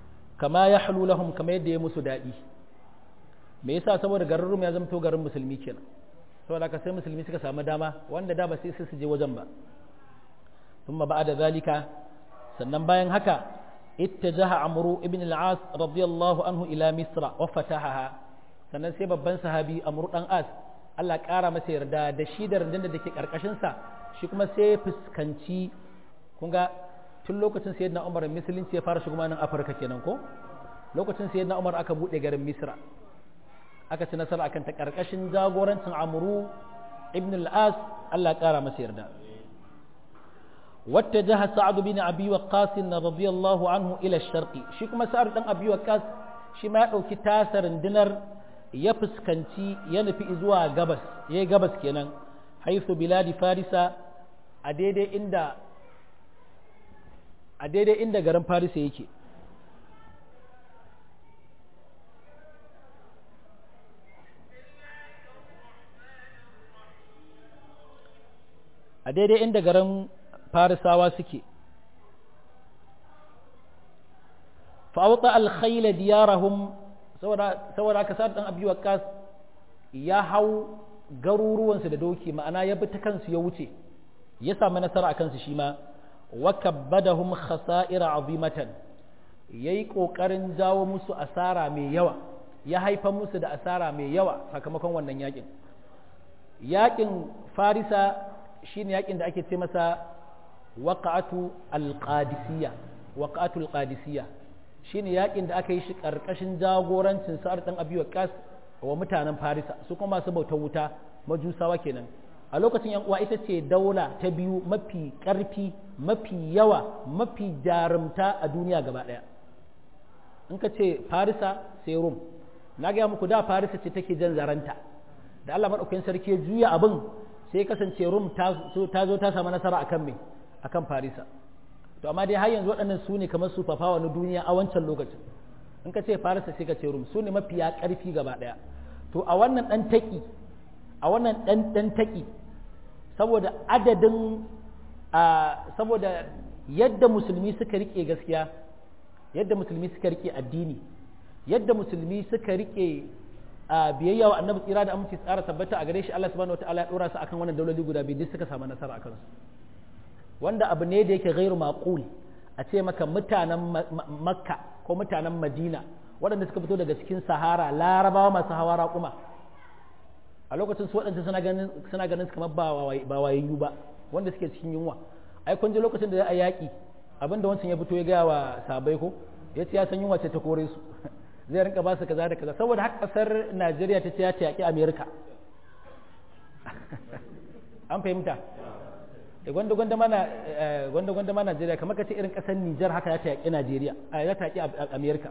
kama ya halu lahum kama yadda ya musu daɗi me yasa saboda garin rum ya zamto garin musulmi kenan saboda haka sai musulmi suka samu dama wanda da ba sai su je wajen ba thumma ba'da zalika sannan bayan haka ittajaha amru ibn al-as radiyallahu anhu ila misra wa fatahaha sannan sai babban sahabi amru dan as Allah ƙara masa yarda da shi da rundunar da ke karkashin sa shi kuma sai fuskanci kun ga tun lokacin sayyidina Umar musulunci ya fara shigo nan Afirka kenan ko lokacin sayyidina Umar aka bude garin Misra aka ci nasara akan ta karkashin jagorancin Amru ibn al-As Allah ƙara masa yarda واتجه سعد بن ابي وقاص رضي الله عنه الى الشرق shi kuma sa'ad dan abi waqas shi ma ya dauki tasarin dinar ya fuskanci ya nufi zuwa gabas yayi gabas kenan haythu biladi farisa a daidai inda a daidai inda garin farisa yake a daidai inda garin farisawa suke fa'auta alkhaila diyarahum saboda aka sa dan abu waqas ya hau garuruwansu da doki ma'ana ya bi ta kansu ya wuce ya samu nasara a kansu shi ma wa kabbadahum khasa'ira azimatan yayi kokarin jawo musu asara mai yawa ya haifa musu da asara mai yawa sakamakon wannan yakin yakin farisa shine yakin da ake ce masa waqa'atu al-qadisiyya waqa'atu al-qadisiyya shine yakin da aka yi shi karkashin jagorancin sa'ar dan abi waqas wa mutanen farisa su kuma masu bautar wuta majusawa kenan a lokacin yan uwa ita ce daula ta biyu mafi karfi mafi yawa mafi jarumta a duniya gaba daya in ka ce farisa sai rum na gaya muku da farisa ce take jan zaranta da Allah madaukakin sarki ya juya abin sai kasance rum ta zo ta samu nasara akan me akan farisa to amma dai har yanzu waɗannan su ne kamar su fafawa na duniya a wancan lokacin in ka ce farisa sai ka ce rum su ne mafiya ƙarfi gaba ɗaya to a wannan ɗan taƙi a wannan ɗan ɗan taƙi saboda adadin saboda yadda musulmi suka riƙe gaskiya yadda musulmi suka riƙe addini yadda musulmi suka riƙe biyayya wa annabi tsira da aminci tsara tabbata a gare shi Allah subhanahu wataala ya dora su akan wannan dauloli guda biyu duk suka samu nasara akan su wanda abu ne da yake gairu maqul a ce maka mutanen makka ko mutanen madina waɗanda suka fito daga cikin sahara larabawa masu hawa raƙuma a lokacin su waɗanda suna ganin suna ganin kamar ba wayayyu ba wanda suke cikin yunwa ai kun ji lokacin da za a yaƙi abinda wancan ya fito ya gaya wa sabai ko ya ce ya san yunwa ce ta kore su zai rinka ba su kaza da kaza saboda haka kasar Najeriya ta ce ya ta yaƙi Amerika an fahimta da gwanda gwanda mana gwanda gwanda mana Najeriya kamar ka ce irin kasar Nijar haka ya ta yaƙi Najeriya a ya ta yaƙi Amerika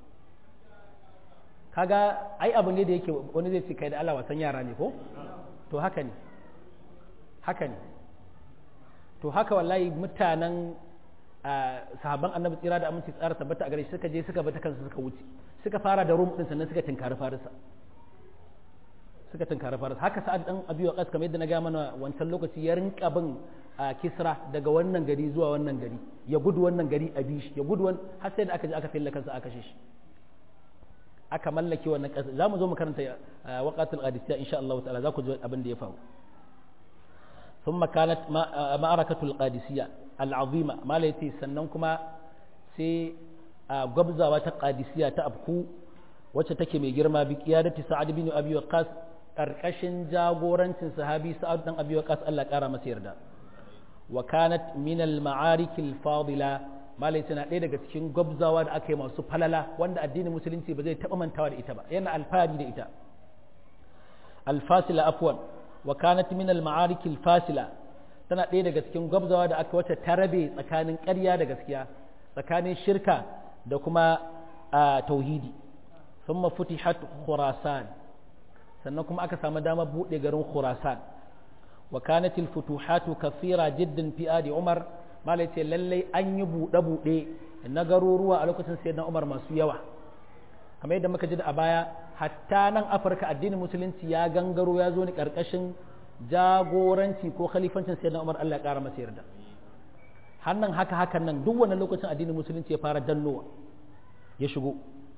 kaga ai abu ne da yake wani zai ce kai da Allah wasan yara ne ko to haka ne haka ne to haka wallahi mutanen sahabban annabi tsira da aminci tsara tabbata a gare shi suka je suka bata kansu suka wuce suka fara da rum din sannan suka tinkari farisa suka tinkari farisa haka sa'ad dan abi waqas kamar yadda na ga mana wancan lokaci ya rinka bin kisra daga wannan gari zuwa wannan gari ya gudu wannan gari a bishi ya gudu wannan har sai da aka je aka filla kansa aka kashe shi aka mallake wannan ƙasa za mu zo mu karanta waqatul qadisiyya insha Allah ta'ala za ku ji abin da ya faru ثم كانت معركة القادسية العظيمة ما ليتي سننكما سي قبزة وتقادسية تأبكو وتتكي ميجرما بقيادة سعد بن أبي وقاس أركشن جاغورن صحابي سعد بن أبي وقاس الله كارا مسير دا وكانت من المعارك الفاضلة ما ليتي ɗaya daga cikin gwabzawa da aka yi masu falala wanda addinin musulunci ba zai taɓa mantawa da ita ba yana alfahari da ita alfasila afwan wa kanat min al-ma'arik al-fasila tana ɗaya daga cikin gwabzawa da aka wata ta rabe tsakanin ƙarya da gaskiya tsakanin shirka da kuma tauhidi thumma futihat khurasan sannan kuma aka samu dama buɗe garin khurasan wa kanat al-futuhatu kathira jiddan fi adi umar malai ce lallai an yi buɗe buɗe na garuruwa a lokacin sayyidina umar masu yawa kamar yadda muka ji da a baya hatta nan afirka addinin musulunci ya gangaro ya zo ni karkashin jagoranci ko khalifancin sayyidina umar allah ya kara masa yarda hannan haka hakan nan duk wani lokacin addinin musulunci ya fara dannowa ya shigo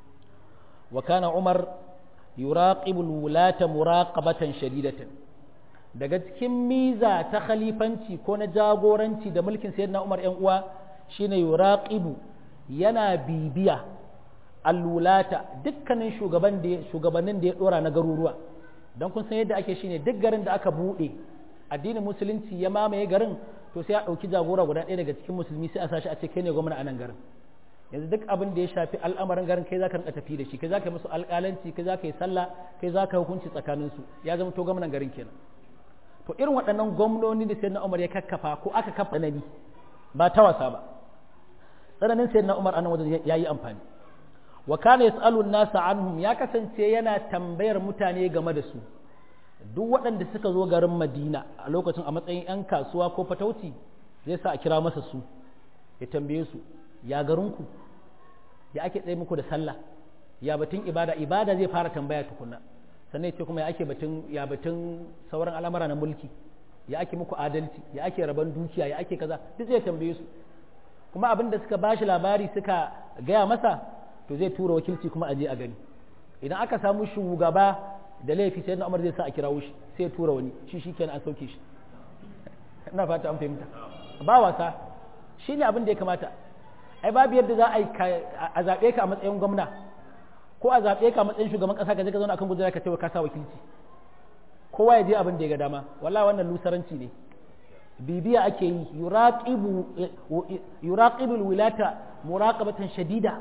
wa kana umar yuraqibu wulata muraqabatan shadidatan daga cikin miza ta khalifanci ko na jagoranci da mulkin sayyidina umar yan uwa shine yuraqibu yana bibiya allulata dukkanin shugaban da shugabannin da ya dora na garuruwa don kun san yadda ake shine duk garin da aka bude addinin musulunci ya mamaye garin to sai a ɗauki jagora guda ɗaya daga cikin musulmi sai a sashi a ce kai ne gwamna a nan garin yanzu duk abin da ya shafi al'amarin garin kai zaka rinka tafi da shi kai zaka yi musu alƙalanci kai zaka yi sallah kai zaka hukunci tsakanin su ya zama to gwamnan garin kenan to irin waɗannan gwamnoni da sayyidina Umar ya kakkafa ko aka kafa nabi ba ta wasa ba tsananin sayyidina Umar anan wajen yayi amfani wa kana yasalu nasa anhum ya kasance yana tambayar mutane game da su duk waɗanda suka zo garin Madina a lokacin a matsayin 'yan kasuwa ko fatauci zai sa a kira masa su ya tambaye su ya garinku ya ake tsaye muku da sallah ya batun ibada ibada zai fara tambaya tukunna sannan ce kuma ya ake batun ya batun sauran al'amura na mulki ya ake muku adalci ya ake raban dukiya ya ake kaza duk zai tambaye su kuma abin da suka bashi labari suka gaya masa to zai tura wakilci kuma a je a gani idan aka samu shugaba da laifi sai na umar zai sa a kirawo shi sai ya tura wani shi shi kenan an sauke shi ina fata an fahimta ba wasa shi ne abin da ya kamata ai babu yadda za a yi a zaɓe ka a matsayin gwamna ko a zaɓe ka a matsayin shugaban ƙasa ka je ka zauna akan gudura ka ce ka sa wakilci kowa ya je abin da ya ga dama wallahi wannan lusaranci ne bibiya ake yi yuraqibu yuraqibul wilata muraqabatan shadida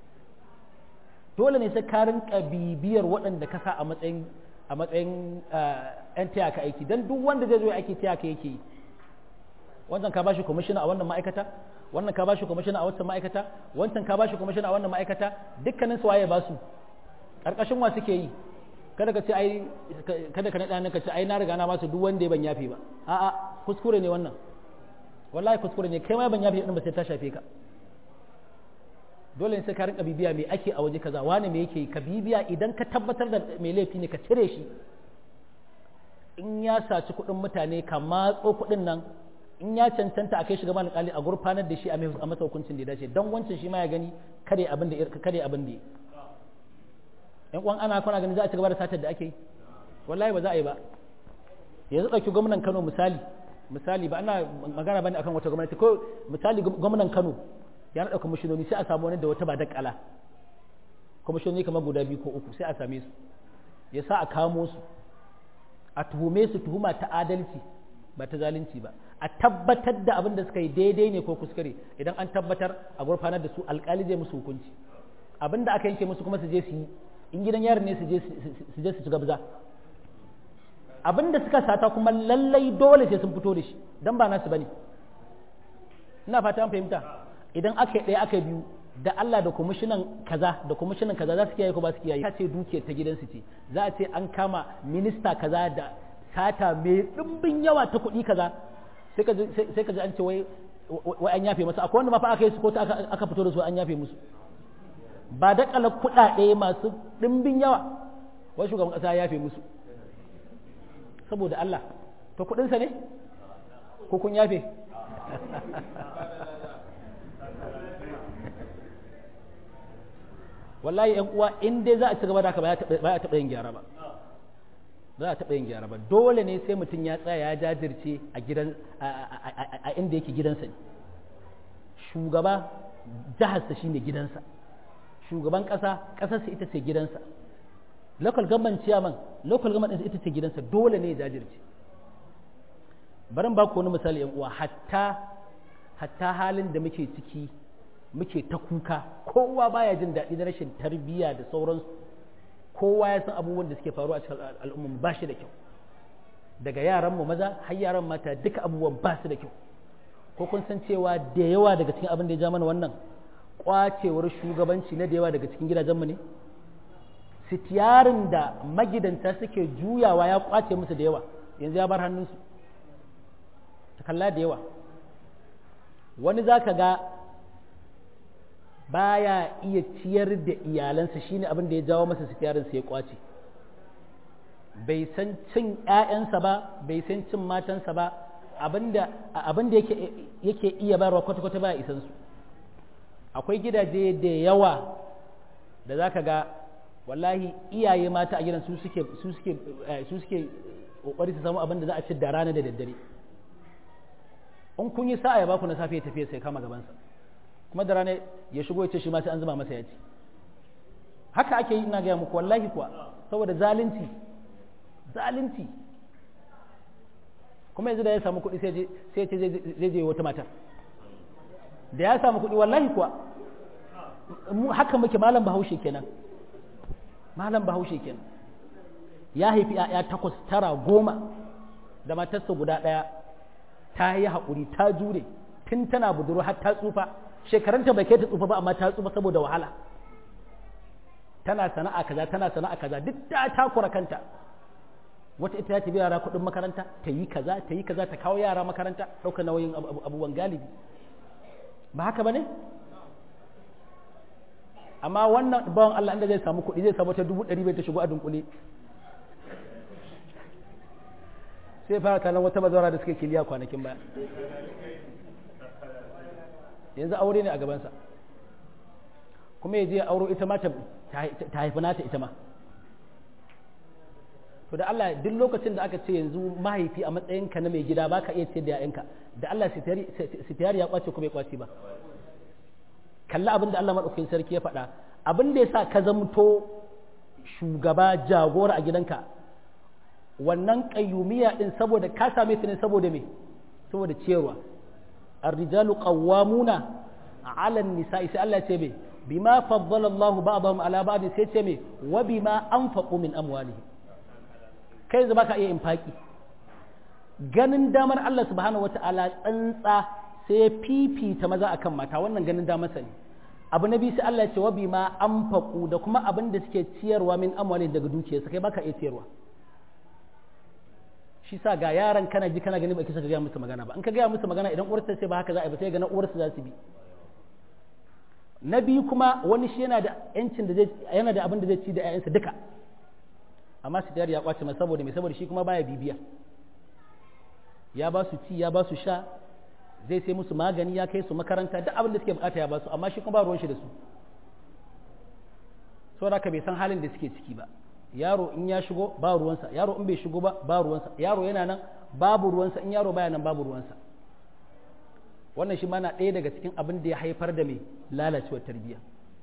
dole ne sai ka rinka bibiyar waɗanda ka sa a matsayin a matsayin yan taya ka aiki dan duk wanda zai zo aiki taya ka yake yi wannan ka bashi commissioner a wannan ma'aikata wannan ka bashi commissioner a wannan ma'aikata wancan ka bashi commissioner a wannan ma'aikata dukkanin su waye ba su karkashin wa suke yi kada ka ce ai kada ka nada ka ce ai na riga na basu duk wanda ya ban yafe ba a'a kuskure ne wannan wallahi kuskure ne kai ma ban yafe din ba sai ta shafe ka dole ne sai ka rinka bibiya me ake a waje kaza wani me yake ka bibiya idan ka tabbatar da mai laifi ne ka cire shi in ya saci kuɗin mutane ka matso kuɗin nan in ya cancanta a kai shi gaban alƙali a gurfanar da shi a masa hukuncin da ya dace don wancan shi ma ya gani kare abin da kare abin da yan uwan ana kuna gani za a ci gaba da satar da ake yi wallahi ba za a yi ba yanzu ɗauki gwamnan Kano misali misali ba ana magana bane akan wata gwamnati ko misali gwamnan Kano ya naɗa kwamishinoni sai a samu wani da wata ba dakala kwamishinoni kamar guda biyu ko uku sai a same su ya sa a kamo su a tuhume su tuhuma ta adalci ba ta zalunci ba a tabbatar da abin da suka yi daidai ne ko kuskure idan an tabbatar a gurfanar da su alkali zai musu hukunci abin da aka yanke musu kuma su je su yi in gidan yarin ne su je su ci gabza abin da suka sata kuma lallai dole sai sun fito da shi don ba nasu bane ina fata an fahimta idan aka yi ɗaya aka biyu da Allah da kwamishinan kaza da kwamishinan kaza za su kiyaye ko ba su kiyaye ta ce dukiyar ta gidansu ce za a ce an kama minista kaza da sata mai ɗimbin yawa ta kuɗi kaza sai ka ji an ce wai an yafe masa akwai wanda ma fa aka yi su ko aka fito da su an yafe musu ba da kala kuɗaɗe masu ɗimbin yawa wai shugaban ƙasa ya yafe musu saboda Allah to kuɗinsa ne ko kun yafe wallahi yan uwa in dai za a ci gaba da haka ba ya taɓa yin gyara ba za a taɓa yin gyara ba dole ne sai mutum ya tsaya ya jajirce a gidan a inda yake gidansa ne shugaba jiharsa shine gidansa shugaban ƙasa ƙasarsa ita ce gidansa local government chairman local government ita ce gidansa dole ne ya jajirce barin ba ku wani misali yan uwa hatta hatta halin da muke ciki muke ta kuka kowa baya jin daɗi na rashin tarbiyya da sauransu kowa ya san abubuwan da suke faruwa a cikin al'umma ba shi da kyau daga yaran mu maza har yaran mata duka abubuwan ba su da kyau ko kun san cewa da yawa daga cikin abin da ya ja mana wannan kwacewar shugabanci na da yawa daga cikin gidajenmu ne sitiyarin da magidanta suke juyawa ya kwace musu da yawa yanzu ya bar hannunsu ta kalla da yawa wani za ka ga baya iya ciyar da iyalansa shine abin da ya jawo masa sitiyarin sai ya kwace bai san cin ƴaƴansa ba bai san cin matansa ba abinda abinda yake yake iya bayarwa kwata-kwata baya isan su akwai gidaje da yawa da za ka ga wallahi iyaye mata a gidan su suke su suke su suke kokari su samu abin da za a ci da rana da daddare in kun yi sa'a ya baku na safe ya tafiya sai kama gabansa kuma da rana ya shigo ya ce shi ma sai an zuba masa ya ci haka ake yi ina gaya muku wallahi kuwa saboda zalunci zalunci kuma yanzu da ya samu kuɗi sai ya ce zai je wata matar da ya samu kuɗi wallahi kuwa haka muke malam bahaushe kenan malam bahaushe kenan ya haifi ‘ya'ya takwas tara goma da matarsa guda ɗaya ta yi haƙuri ta jure tun tana budurwa har ta tsufa shekarunta bai kai ta tsufa ba amma ta tsufa saboda wahala tana sana'a kaza tana sana'a kaza duk ta takura kanta wata ita ta biya yara kuɗin makaranta ta yi kaza ta yi kaza ta kawo yara makaranta ɗaukar nauyin abubuwan galibi ba haka ba ne amma wannan bawan Allah inda zai samu kuɗi zai samu ta dubu ɗari bai ta shigo a dunkule sai fara kallon wata bazawara da suka kiliya kwanakin baya yanzu aure ne a gabansa kuma ya je ya auro ita ma ta haifi nata ita ma to da Allah duk lokacin da aka ce yanzu mahaifi a matsayinka na mai gida baka iya ce da ‘ya'yanka da Allah sitiyari ya kwace ko bai kwace ba kalli abin da Allah maɗaukakin sarki ya faɗa abin da ya sa ka zamto shugaba jagora a gidanka wannan ƙayyumiya ɗin saboda ka same su ne saboda me saboda ciyarwa الرجال قوامون على النساء sai Allah ce me bima faddala Allah ba'dahum ala ba'd sai ce me wa bima anfaqu min amwalihim kai zaba ka iya infaki ganin damar Allah subhanahu wata'ala tsantsa sai ya fifita maza akan mata wannan ganin damar sa ne abu na biyu sai Allah ya ce wa bima anfaqu da kuma abin da suke ciyarwa min amwalihim daga dukiyarsa kai baka iya ciyarwa shi sa ga yaran kana ji kana gani ba kisa ka gaya musu magana ba in ka gaya musu magana idan uwarsa sai ba haka za a yi ba sai ga na uwarsa za su bi na biyu kuma wani shi yana da yancin da zai yana da abin da zai ci da ƴaƴansa duka amma su ya kwace masa saboda me saboda shi kuma baya bibiya ya ba su ci ya ba su sha zai sai musu magani ya kai su makaranta duk abin da suke bukata ya ba su amma shi kuma ba ruwan shi da su saboda haka bai san halin da suke ciki ba yaro in ya shigo ba ruwansa yaro in bai shigo ba ba ruwansa yaro yana nan babu ruwansa in yaro baya nan babu ruwansa wannan shi mana ɗaya daga cikin abin da ya haifar da mai lalacewar tarbiyya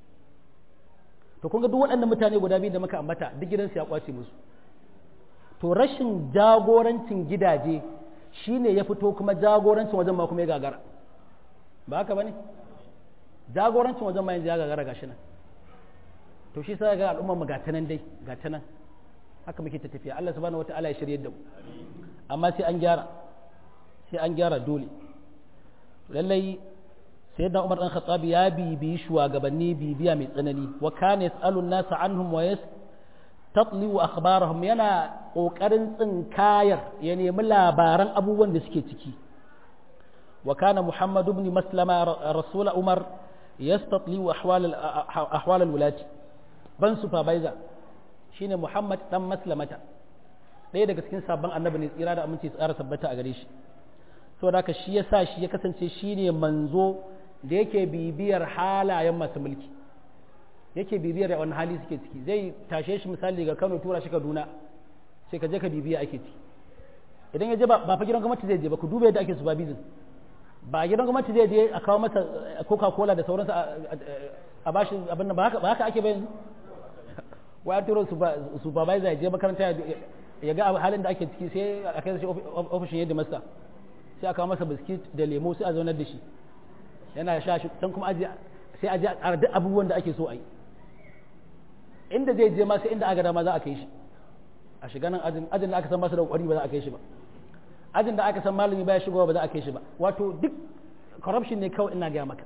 to kun ga duk waɗannan mutane guda biyu da muka ambata duk gidansu ya kwace musu to rashin jagorancin gidaje shine ya fito kuma jagorancin wajen ma kuma ya gagara ba haka bane jagorancin wajen ma yanzu ya gagara gashi nan to shi sai ga al'ummar mu gata nan dai gata nan haka muke ta tafiya Allah subhanahu wataala ya shirye da mu amma sai an gyara sai an gyara dole lallai sayyidina Umar dan Khattab ya bibi shugabanni bibiya mai tsanani wa kana yasalu an-nasa anhum wa yastatli wa akhbarahum yana kokarin tsinkayar ya nemi labaran abubuwan da suke ciki wa kana Muhammad ibn Maslama rasul Umar yastatli ahwal ahwal al-wulati ban supervisor shine Muhammad dan Maslamata ɗaya daga cikin sabon annabi ne tsira da aminci tsara tabbata a gare shi saboda haka shi yasa shi ya kasance shine manzo da yake bibiyar halayen masu mulki yake bibiyar wani hali suke ciki zai tashe shi misali ga Kano tura shi Kaduna sai ka je ka bibiya ake ciki idan ya je ba fa gidan gwamnati zai je ba ku duba yadda ake supervision ba gidan gwamnati zai je a kawo masa Coca-Cola da sauransu a bashi abin nan ba haka ake bayan waya turo supervisor ya je makaranta ya ga halin da ake ciki sai a kai shi ofishin yadda masa sai a kawo masa biskit da lemo sai a zaunar da shi yana sha shi can kuma aji sai aji a duk abubuwan da ake so a yi inda zai je ma sai inda aka dama za a kai shi a shiga nan ajin ajin da aka san ba su da kwari ba za a kai shi ba ajin da aka san malami baya shigowa ba za a kai shi ba wato duk corruption ne kawai ina gaya maka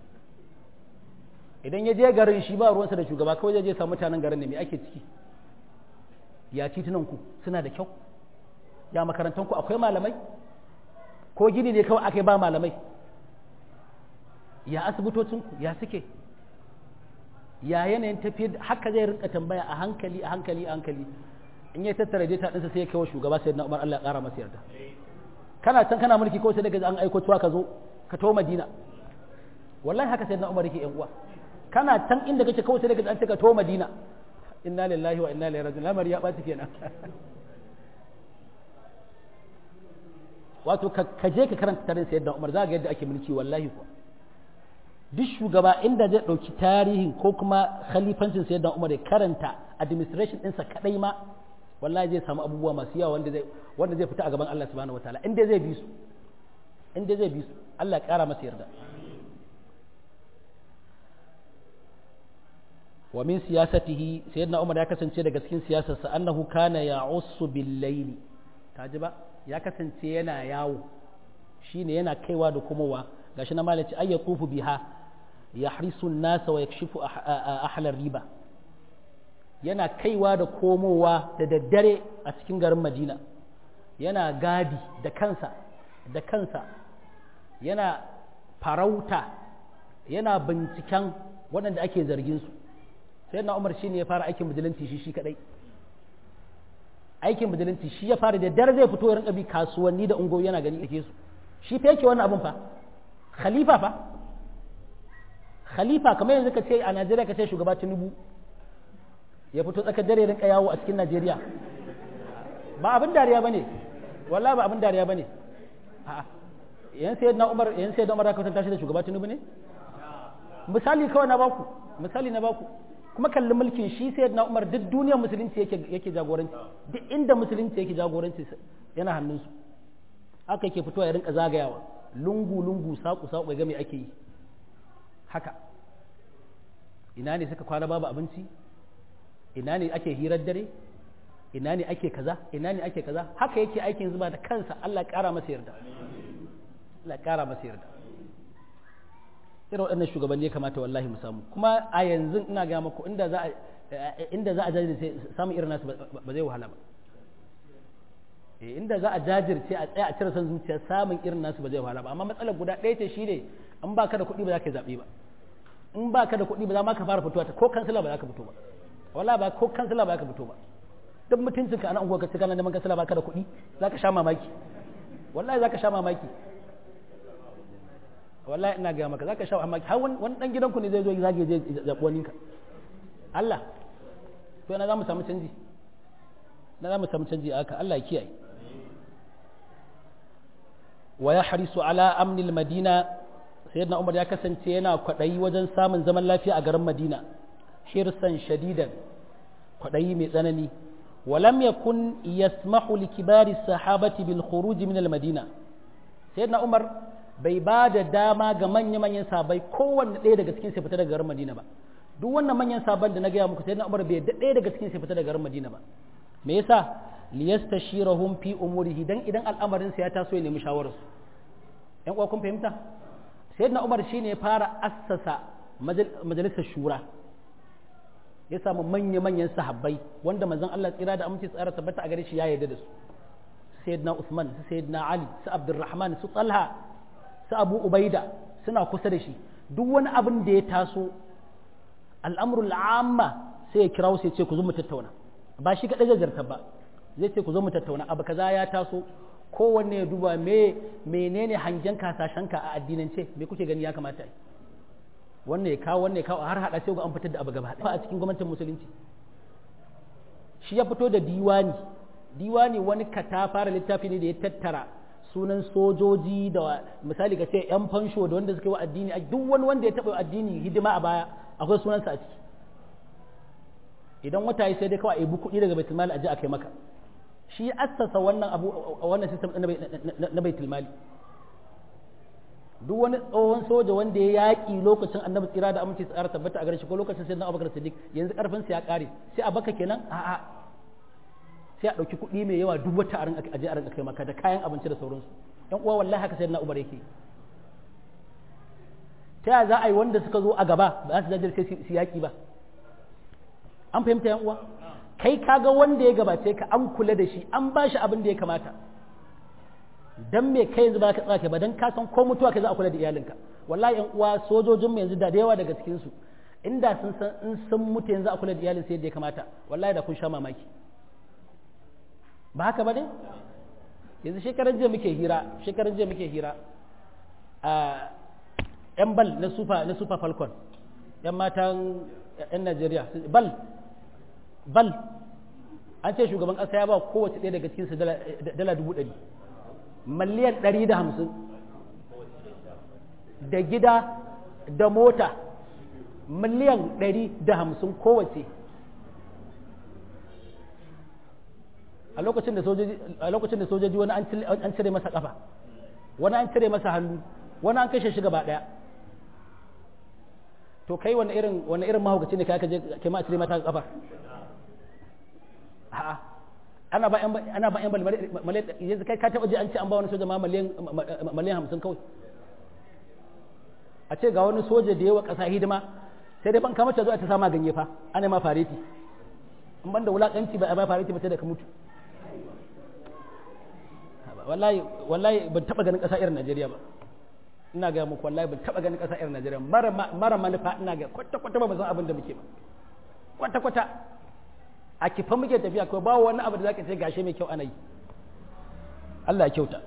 idan ya je garin shi ba ruwansa da shugaba kawai zai je samu mutanen garin ne me ake ciki ya titunan ku suna da kyau ya makarantan ku akwai malamai ko gini ne kawai aka ba malamai ya asibitocin ku ya suke ya yanayin tafiyar haka zai rinka tambaya a hankali a hankali a hankali in ya tattara data ɗinsa sai ya kai wa shugaba sai na umar Allah ya ƙara masa yarda kana can kana mulki ko sai daga an aiko cewa ka zo ka tawo madina wallahi haka sai na umar yake yan uwa kana can inda kake kawai sai daga an cika to madina inna lillahi wa inna ilaihi raji'un lamari ya ɓaci kenan wato ka je ka karanta tarihin sayyidina Umar za ga yadda ake mulki wallahi ko duk shugaba inda zai ɗauki tarihin ko kuma khalifancin sayyidina Umar ya karanta administration ɗinsa kadai ma wallahi zai samu abubuwa masu yawa wanda zai wanda zai fita a gaban Allah subhanahu wataala inda zai bi su inda zai bi su Allah ya kara masa yarda wa min siyasatihi sayyidina Umar ya kasance daga cikin siyasarsa annahu kana ya'ussu bil layli kaji ba ya kasance yana yawo shine yana kaiwa da komowa gashi na malaci ay yatufu biha yahrisu an-nas wa yakshifu ahlar riba yana kaiwa da komowa da daddare a cikin garin Madina yana gadi da kansa da kansa yana farauta yana binciken waɗanda ake zargin su sai na umar shine ya fara aikin bijilanti shi shi kadai aikin bijilanti shi ya fara da dare zai fito rinka bi kasuwanni da ungo yana gani ake su shi fa yake wannan abun fa khalifa fa khalifa kamar yanzu ka ce a Najeriya ka ce shugaba Tinubu ya fito tsakar dare rinka yawo a cikin Najeriya ba abin dariya bane wallahi ba abin dariya bane a'a yan sayyidina Umar yan sayyidina Umar ka tantance da shugaba Tinubu ne misali kawai na baku misali na baku kuma kalli mulkin shi sai na umar duk duniyar musulunci yake yake jagoranci duk inda musulunci yake jagoranci yana hannunsu haka yake fitowa ya rinka zagayawa lungu lungu saku saku ga me ake yi haka ina ne suka kwana babu abinci ina ne ake hirar dare ina ne ake kaza ina ne ake kaza haka yake aikin zuba da kansa Allah ya kara masa yarda Allah ya kara masa yarda irin waɗannan shugabanni ya kamata wallahi mu samu kuma a yanzu ina ga muku inda za a inda za a jajirce samun irin nasu ba zai wahala ba inda za a jajirce a tsaya a cire son zuciya samun irin nasu ba zai wahala ba amma matsalar guda ɗaya ce shine in baka da kuɗi ba za ka zaɓe ba in baka da kuɗi ba za ma ka fara fitowa ta ko kansila ba za ka fito ba wallahi ba ko kansila ba za ka fito ba duk mutuncinka a nan unguwa ka ci kana neman kansila ba ka da kuɗi za ka sha mamaki wallahi za ka sha mamaki wallahi ina gaya maka zaka sha amma har wani dan gidanku ne zai zo zage je zabi wani ka Allah to ina zamu samu canji na zamu samu canji aka Allah ya kiyaye wa yahrisu ala amni madina sayyidina Umar ya kasance yana kwadayi wajen samun zaman lafiya a garin Madina hirsan shadidan kwadayi mai tsanani ولم يكن يسمح لكبار الصحابة بالخروج من المدينة سيدنا عمر bai ba da dama ga manya-manyan sabai kowanne ɗaya daga cikin sai fita daga garin Madina ba duk wannan manyan saban da na gaya muku sai na Umar bai ɗaya daga cikin sai fita daga garin Madina ba me yasa liyastashirahum fi umurihi dan idan al'amarin sa ya taso ya nemi shawarar su ƴan uwa kun fahimta sayyidina Umar shine ya fara assasa majalisar shura ya samu manya-manyan sahabbai wanda manzon Allah tsira da aminci tsara tabbata a gare shi ya yarda da su sayyidina Uthman sayyidina Ali su Abdurrahman su Talha su abu ubaida suna kusa da shi duk wani abin da ya taso al'amurul amma sai ya kira sai ce ku zo mu tattauna ba shi kaɗai zartar ba zai ce ku zo mu tattauna abu kaza ya taso kowanne ya duba me menene hangen kasashenka a addinance me kuke gani ya kamata yi wannan ya kawo wannan ya kawo har hada sai ga an fitar da abu gaba a cikin gwamnatin musulunci shi ya fito da diwani diwani wani katafara littafi ne da ya tattara sunan sojoji da misali ka ce yan fansho da wanda suka yi wa addini duk wani wanda ya taɓa addini hidima a baya akwai sunansa a ciki idan wata yi sai dai kawai a yi kuɗi daga baitul mali a je a kai maka shi ya assasa wannan abu wannan system na baitul mali duk wani tsohon soja wanda ya yaƙi lokacin annabi tsira da aminci tsara tabbata a gare shi ko lokacin sai na abubakar siddiq yanzu karfin sa ya ƙare sai a baka kenan a'a sai a ɗauki kuɗi mai yawa duk wata a je a rinka kai maka da kayan abinci da sauransu yan uwa wallahi haka sai na umar yake ta yaya za a yi wanda suka zo a gaba ba za su jajirce su yaƙi ba an fahimta yan uwa kai kaga wanda ya gabace ka an kula da shi an ba shi abin da ya kamata dan me kai yanzu ba ka tsaka ba dan ka san ko mutuwa kai za a kula da iyalinka wallahi yan uwa sojojin mu yanzu da yawa daga cikin su inda sun san in sun mutu yanzu a kula da iyalin sai yadda ya kamata wallahi da kun sha mamaki ba haka ba ne yanzu shekaran jiya muke hira shekaran jiya muke hira a yan bal na super na super falcon 'yan matan 'yan najeriya bal bal an ce shugaban ƙasa ya ba kowace ɗaya daga cikinsu dala dubu ɗari miliyan ɗari da hamsin da gida da mota miliyan ɗari da hamsin kowace a lokacin da sojoji wani an cire masa ƙafa wani an cire masa hannu wani an kashe shi gaba ɗaya to kai wani irin wani irin mahaukaci ne kai ka je kai ma a cire mata ƙafa a'a ana ba yan ana ba yan miliyan yanzu kai ka taba ji an ce an ba wani soja ma miliyan miliyan 50 kawai a ce ga wani soja da yawa kasa hidima sai dai ban kama ta zo ta sama ganye fa ana ma fareti in ban da wulakanci ba a ba fareti ba sai da ka mutu wallahi wallahi ban taba ganin kasa irin Najeriya ba ina ga muku wallahi ban taba ganin kasa irin Najeriya mara mara manufa ina ga kwata kwata ba san abin da muke ba kwata kwata a kifa muke tafiya ko ba wani abu da zaka ce gashe mai kyau ana yi Allah ya kyauta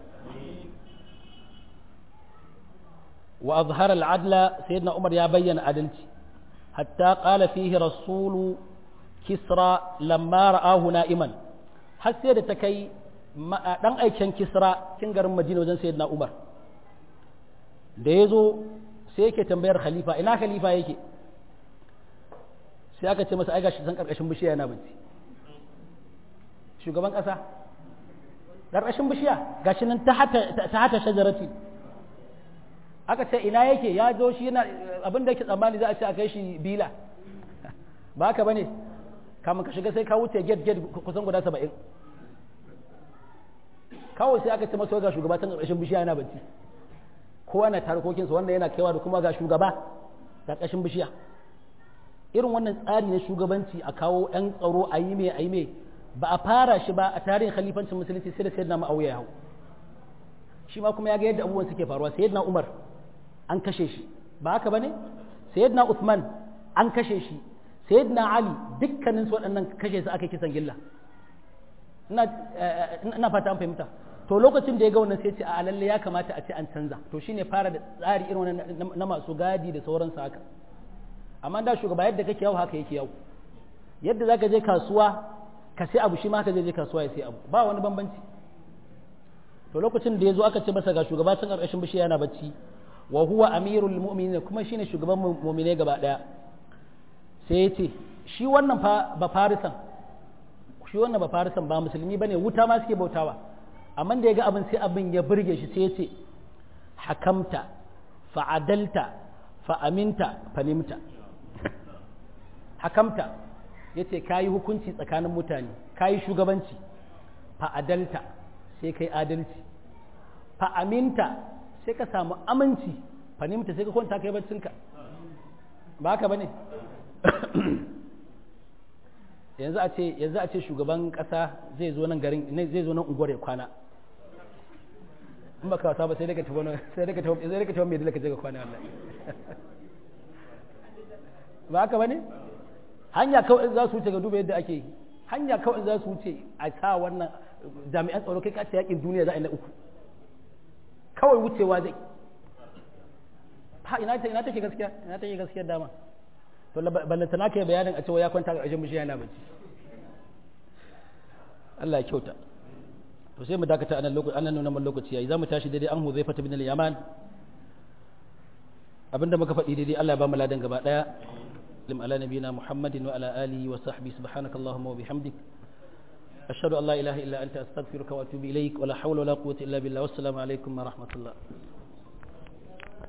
wa azhara al-adla sayyidina Umar ya bayyana adalci hatta qala fihi rasulu kisra lamma ra'ahu na'iman har sai da ta kai dan aiken kisra cin garin Madina wajen sayyidina Umar da yazo sai yake tambayar khalifa ina khalifa yake sai aka ce masa ai gashi san karkashin bishiya yana bacci shugaban kasa karkashin bishiya gashi nan ta hata ta hata shajarati aka ce ina yake ya zo shi yana abin da yake tsammani za a ce a kai shi bila ba haka bane kamun ka shiga sai ka wuce get get kusan guda saba'in kawai sai aka ce masa ga shugaba ta karkashin bishiya yana bacci kowa na tarkokinsa wanda yana kaiwa da kuma ga shugaba karkashin bishiya irin wannan tsari na shugabanci a kawo ɗan tsaro a yi mai a yi mai ba a fara shi ba a tarihin khalifancin musulunci sai da sayyidina ma'auya ya hau shi ma kuma ya ga yadda abubuwan suke faruwa sayyidina umar an kashe shi ba haka bane sayyidina usman an kashe shi sayyidina ali dukkanin su waɗannan kashe su aka kisan gilla ina ina fata an fahimta to lokacin da ya ga wannan sai ce a lalle ya kamata a ce an canza to shine fara da tsari irin wannan na masu gadi da sauransu haka amma da shugaba yadda kake yau haka yake yau yadda zaka je kasuwa ka sai abu shi ma haka zai je kasuwa ya sai abu ba wani bambanci to lokacin da ya zo aka ce masa ga shugaba tun ƙarƙashin bishiya yana bacci wa huwa amirul mu'minin kuma shine shugaban mu'mine gaba daya sai ya ce shi wannan fa ba farisan shi wannan ba farisan ba musulmi bane wuta ma suke bautawa amma da ya ga abin sai abin ya burge shi sai ya ce hakamta fa'adalta fa'aminta fanimta hakamta ya ce ka yi hukunci tsakanin mutane ka yi shugabanci fa'adalta sai ka yi adalci fa'aminta sai ka samu aminci fanimta sai ka kwanta ka yi baccinka ba haka ba ne yanzu a ce yanzu a ce shugaban kasa zai zo nan garin zai zo nan unguwar ya kwana in baka wasa ba sai daga tafi sai daga tafi sai daga tafi mai dalaka je ka kwana wallahi ba haka bane hanya kawai za su wuce ga duba yadda ake hanya kawai za su wuce a sa wannan jami'an tsaro kai kace yakin duniya za a yi na uku kawai wucewa zai ha ina ta ina take gaskiya ina take gaskiyar dama to ballanta na kai bayanin a cewa ya kwanta ƙarshen bishiya yana bacci Allah ya kyauta to sai mu dakata anan lokaci anan nuna mun lokaci yayi zamu tashi daidai an Huzaifa bin al-Yaman abinda muka faɗi daidai Allah ya ba mu ladan gaba daya lim ala nabiyina Muhammadin wa ala alihi wa sahbihi subhanakallahumma wa bihamdik ashhadu an la ilaha illa anta astaghfiruka wa atubu ilaik wa la hawla wa la quwwata illa billah wassalamu alaikum wa rahmatullah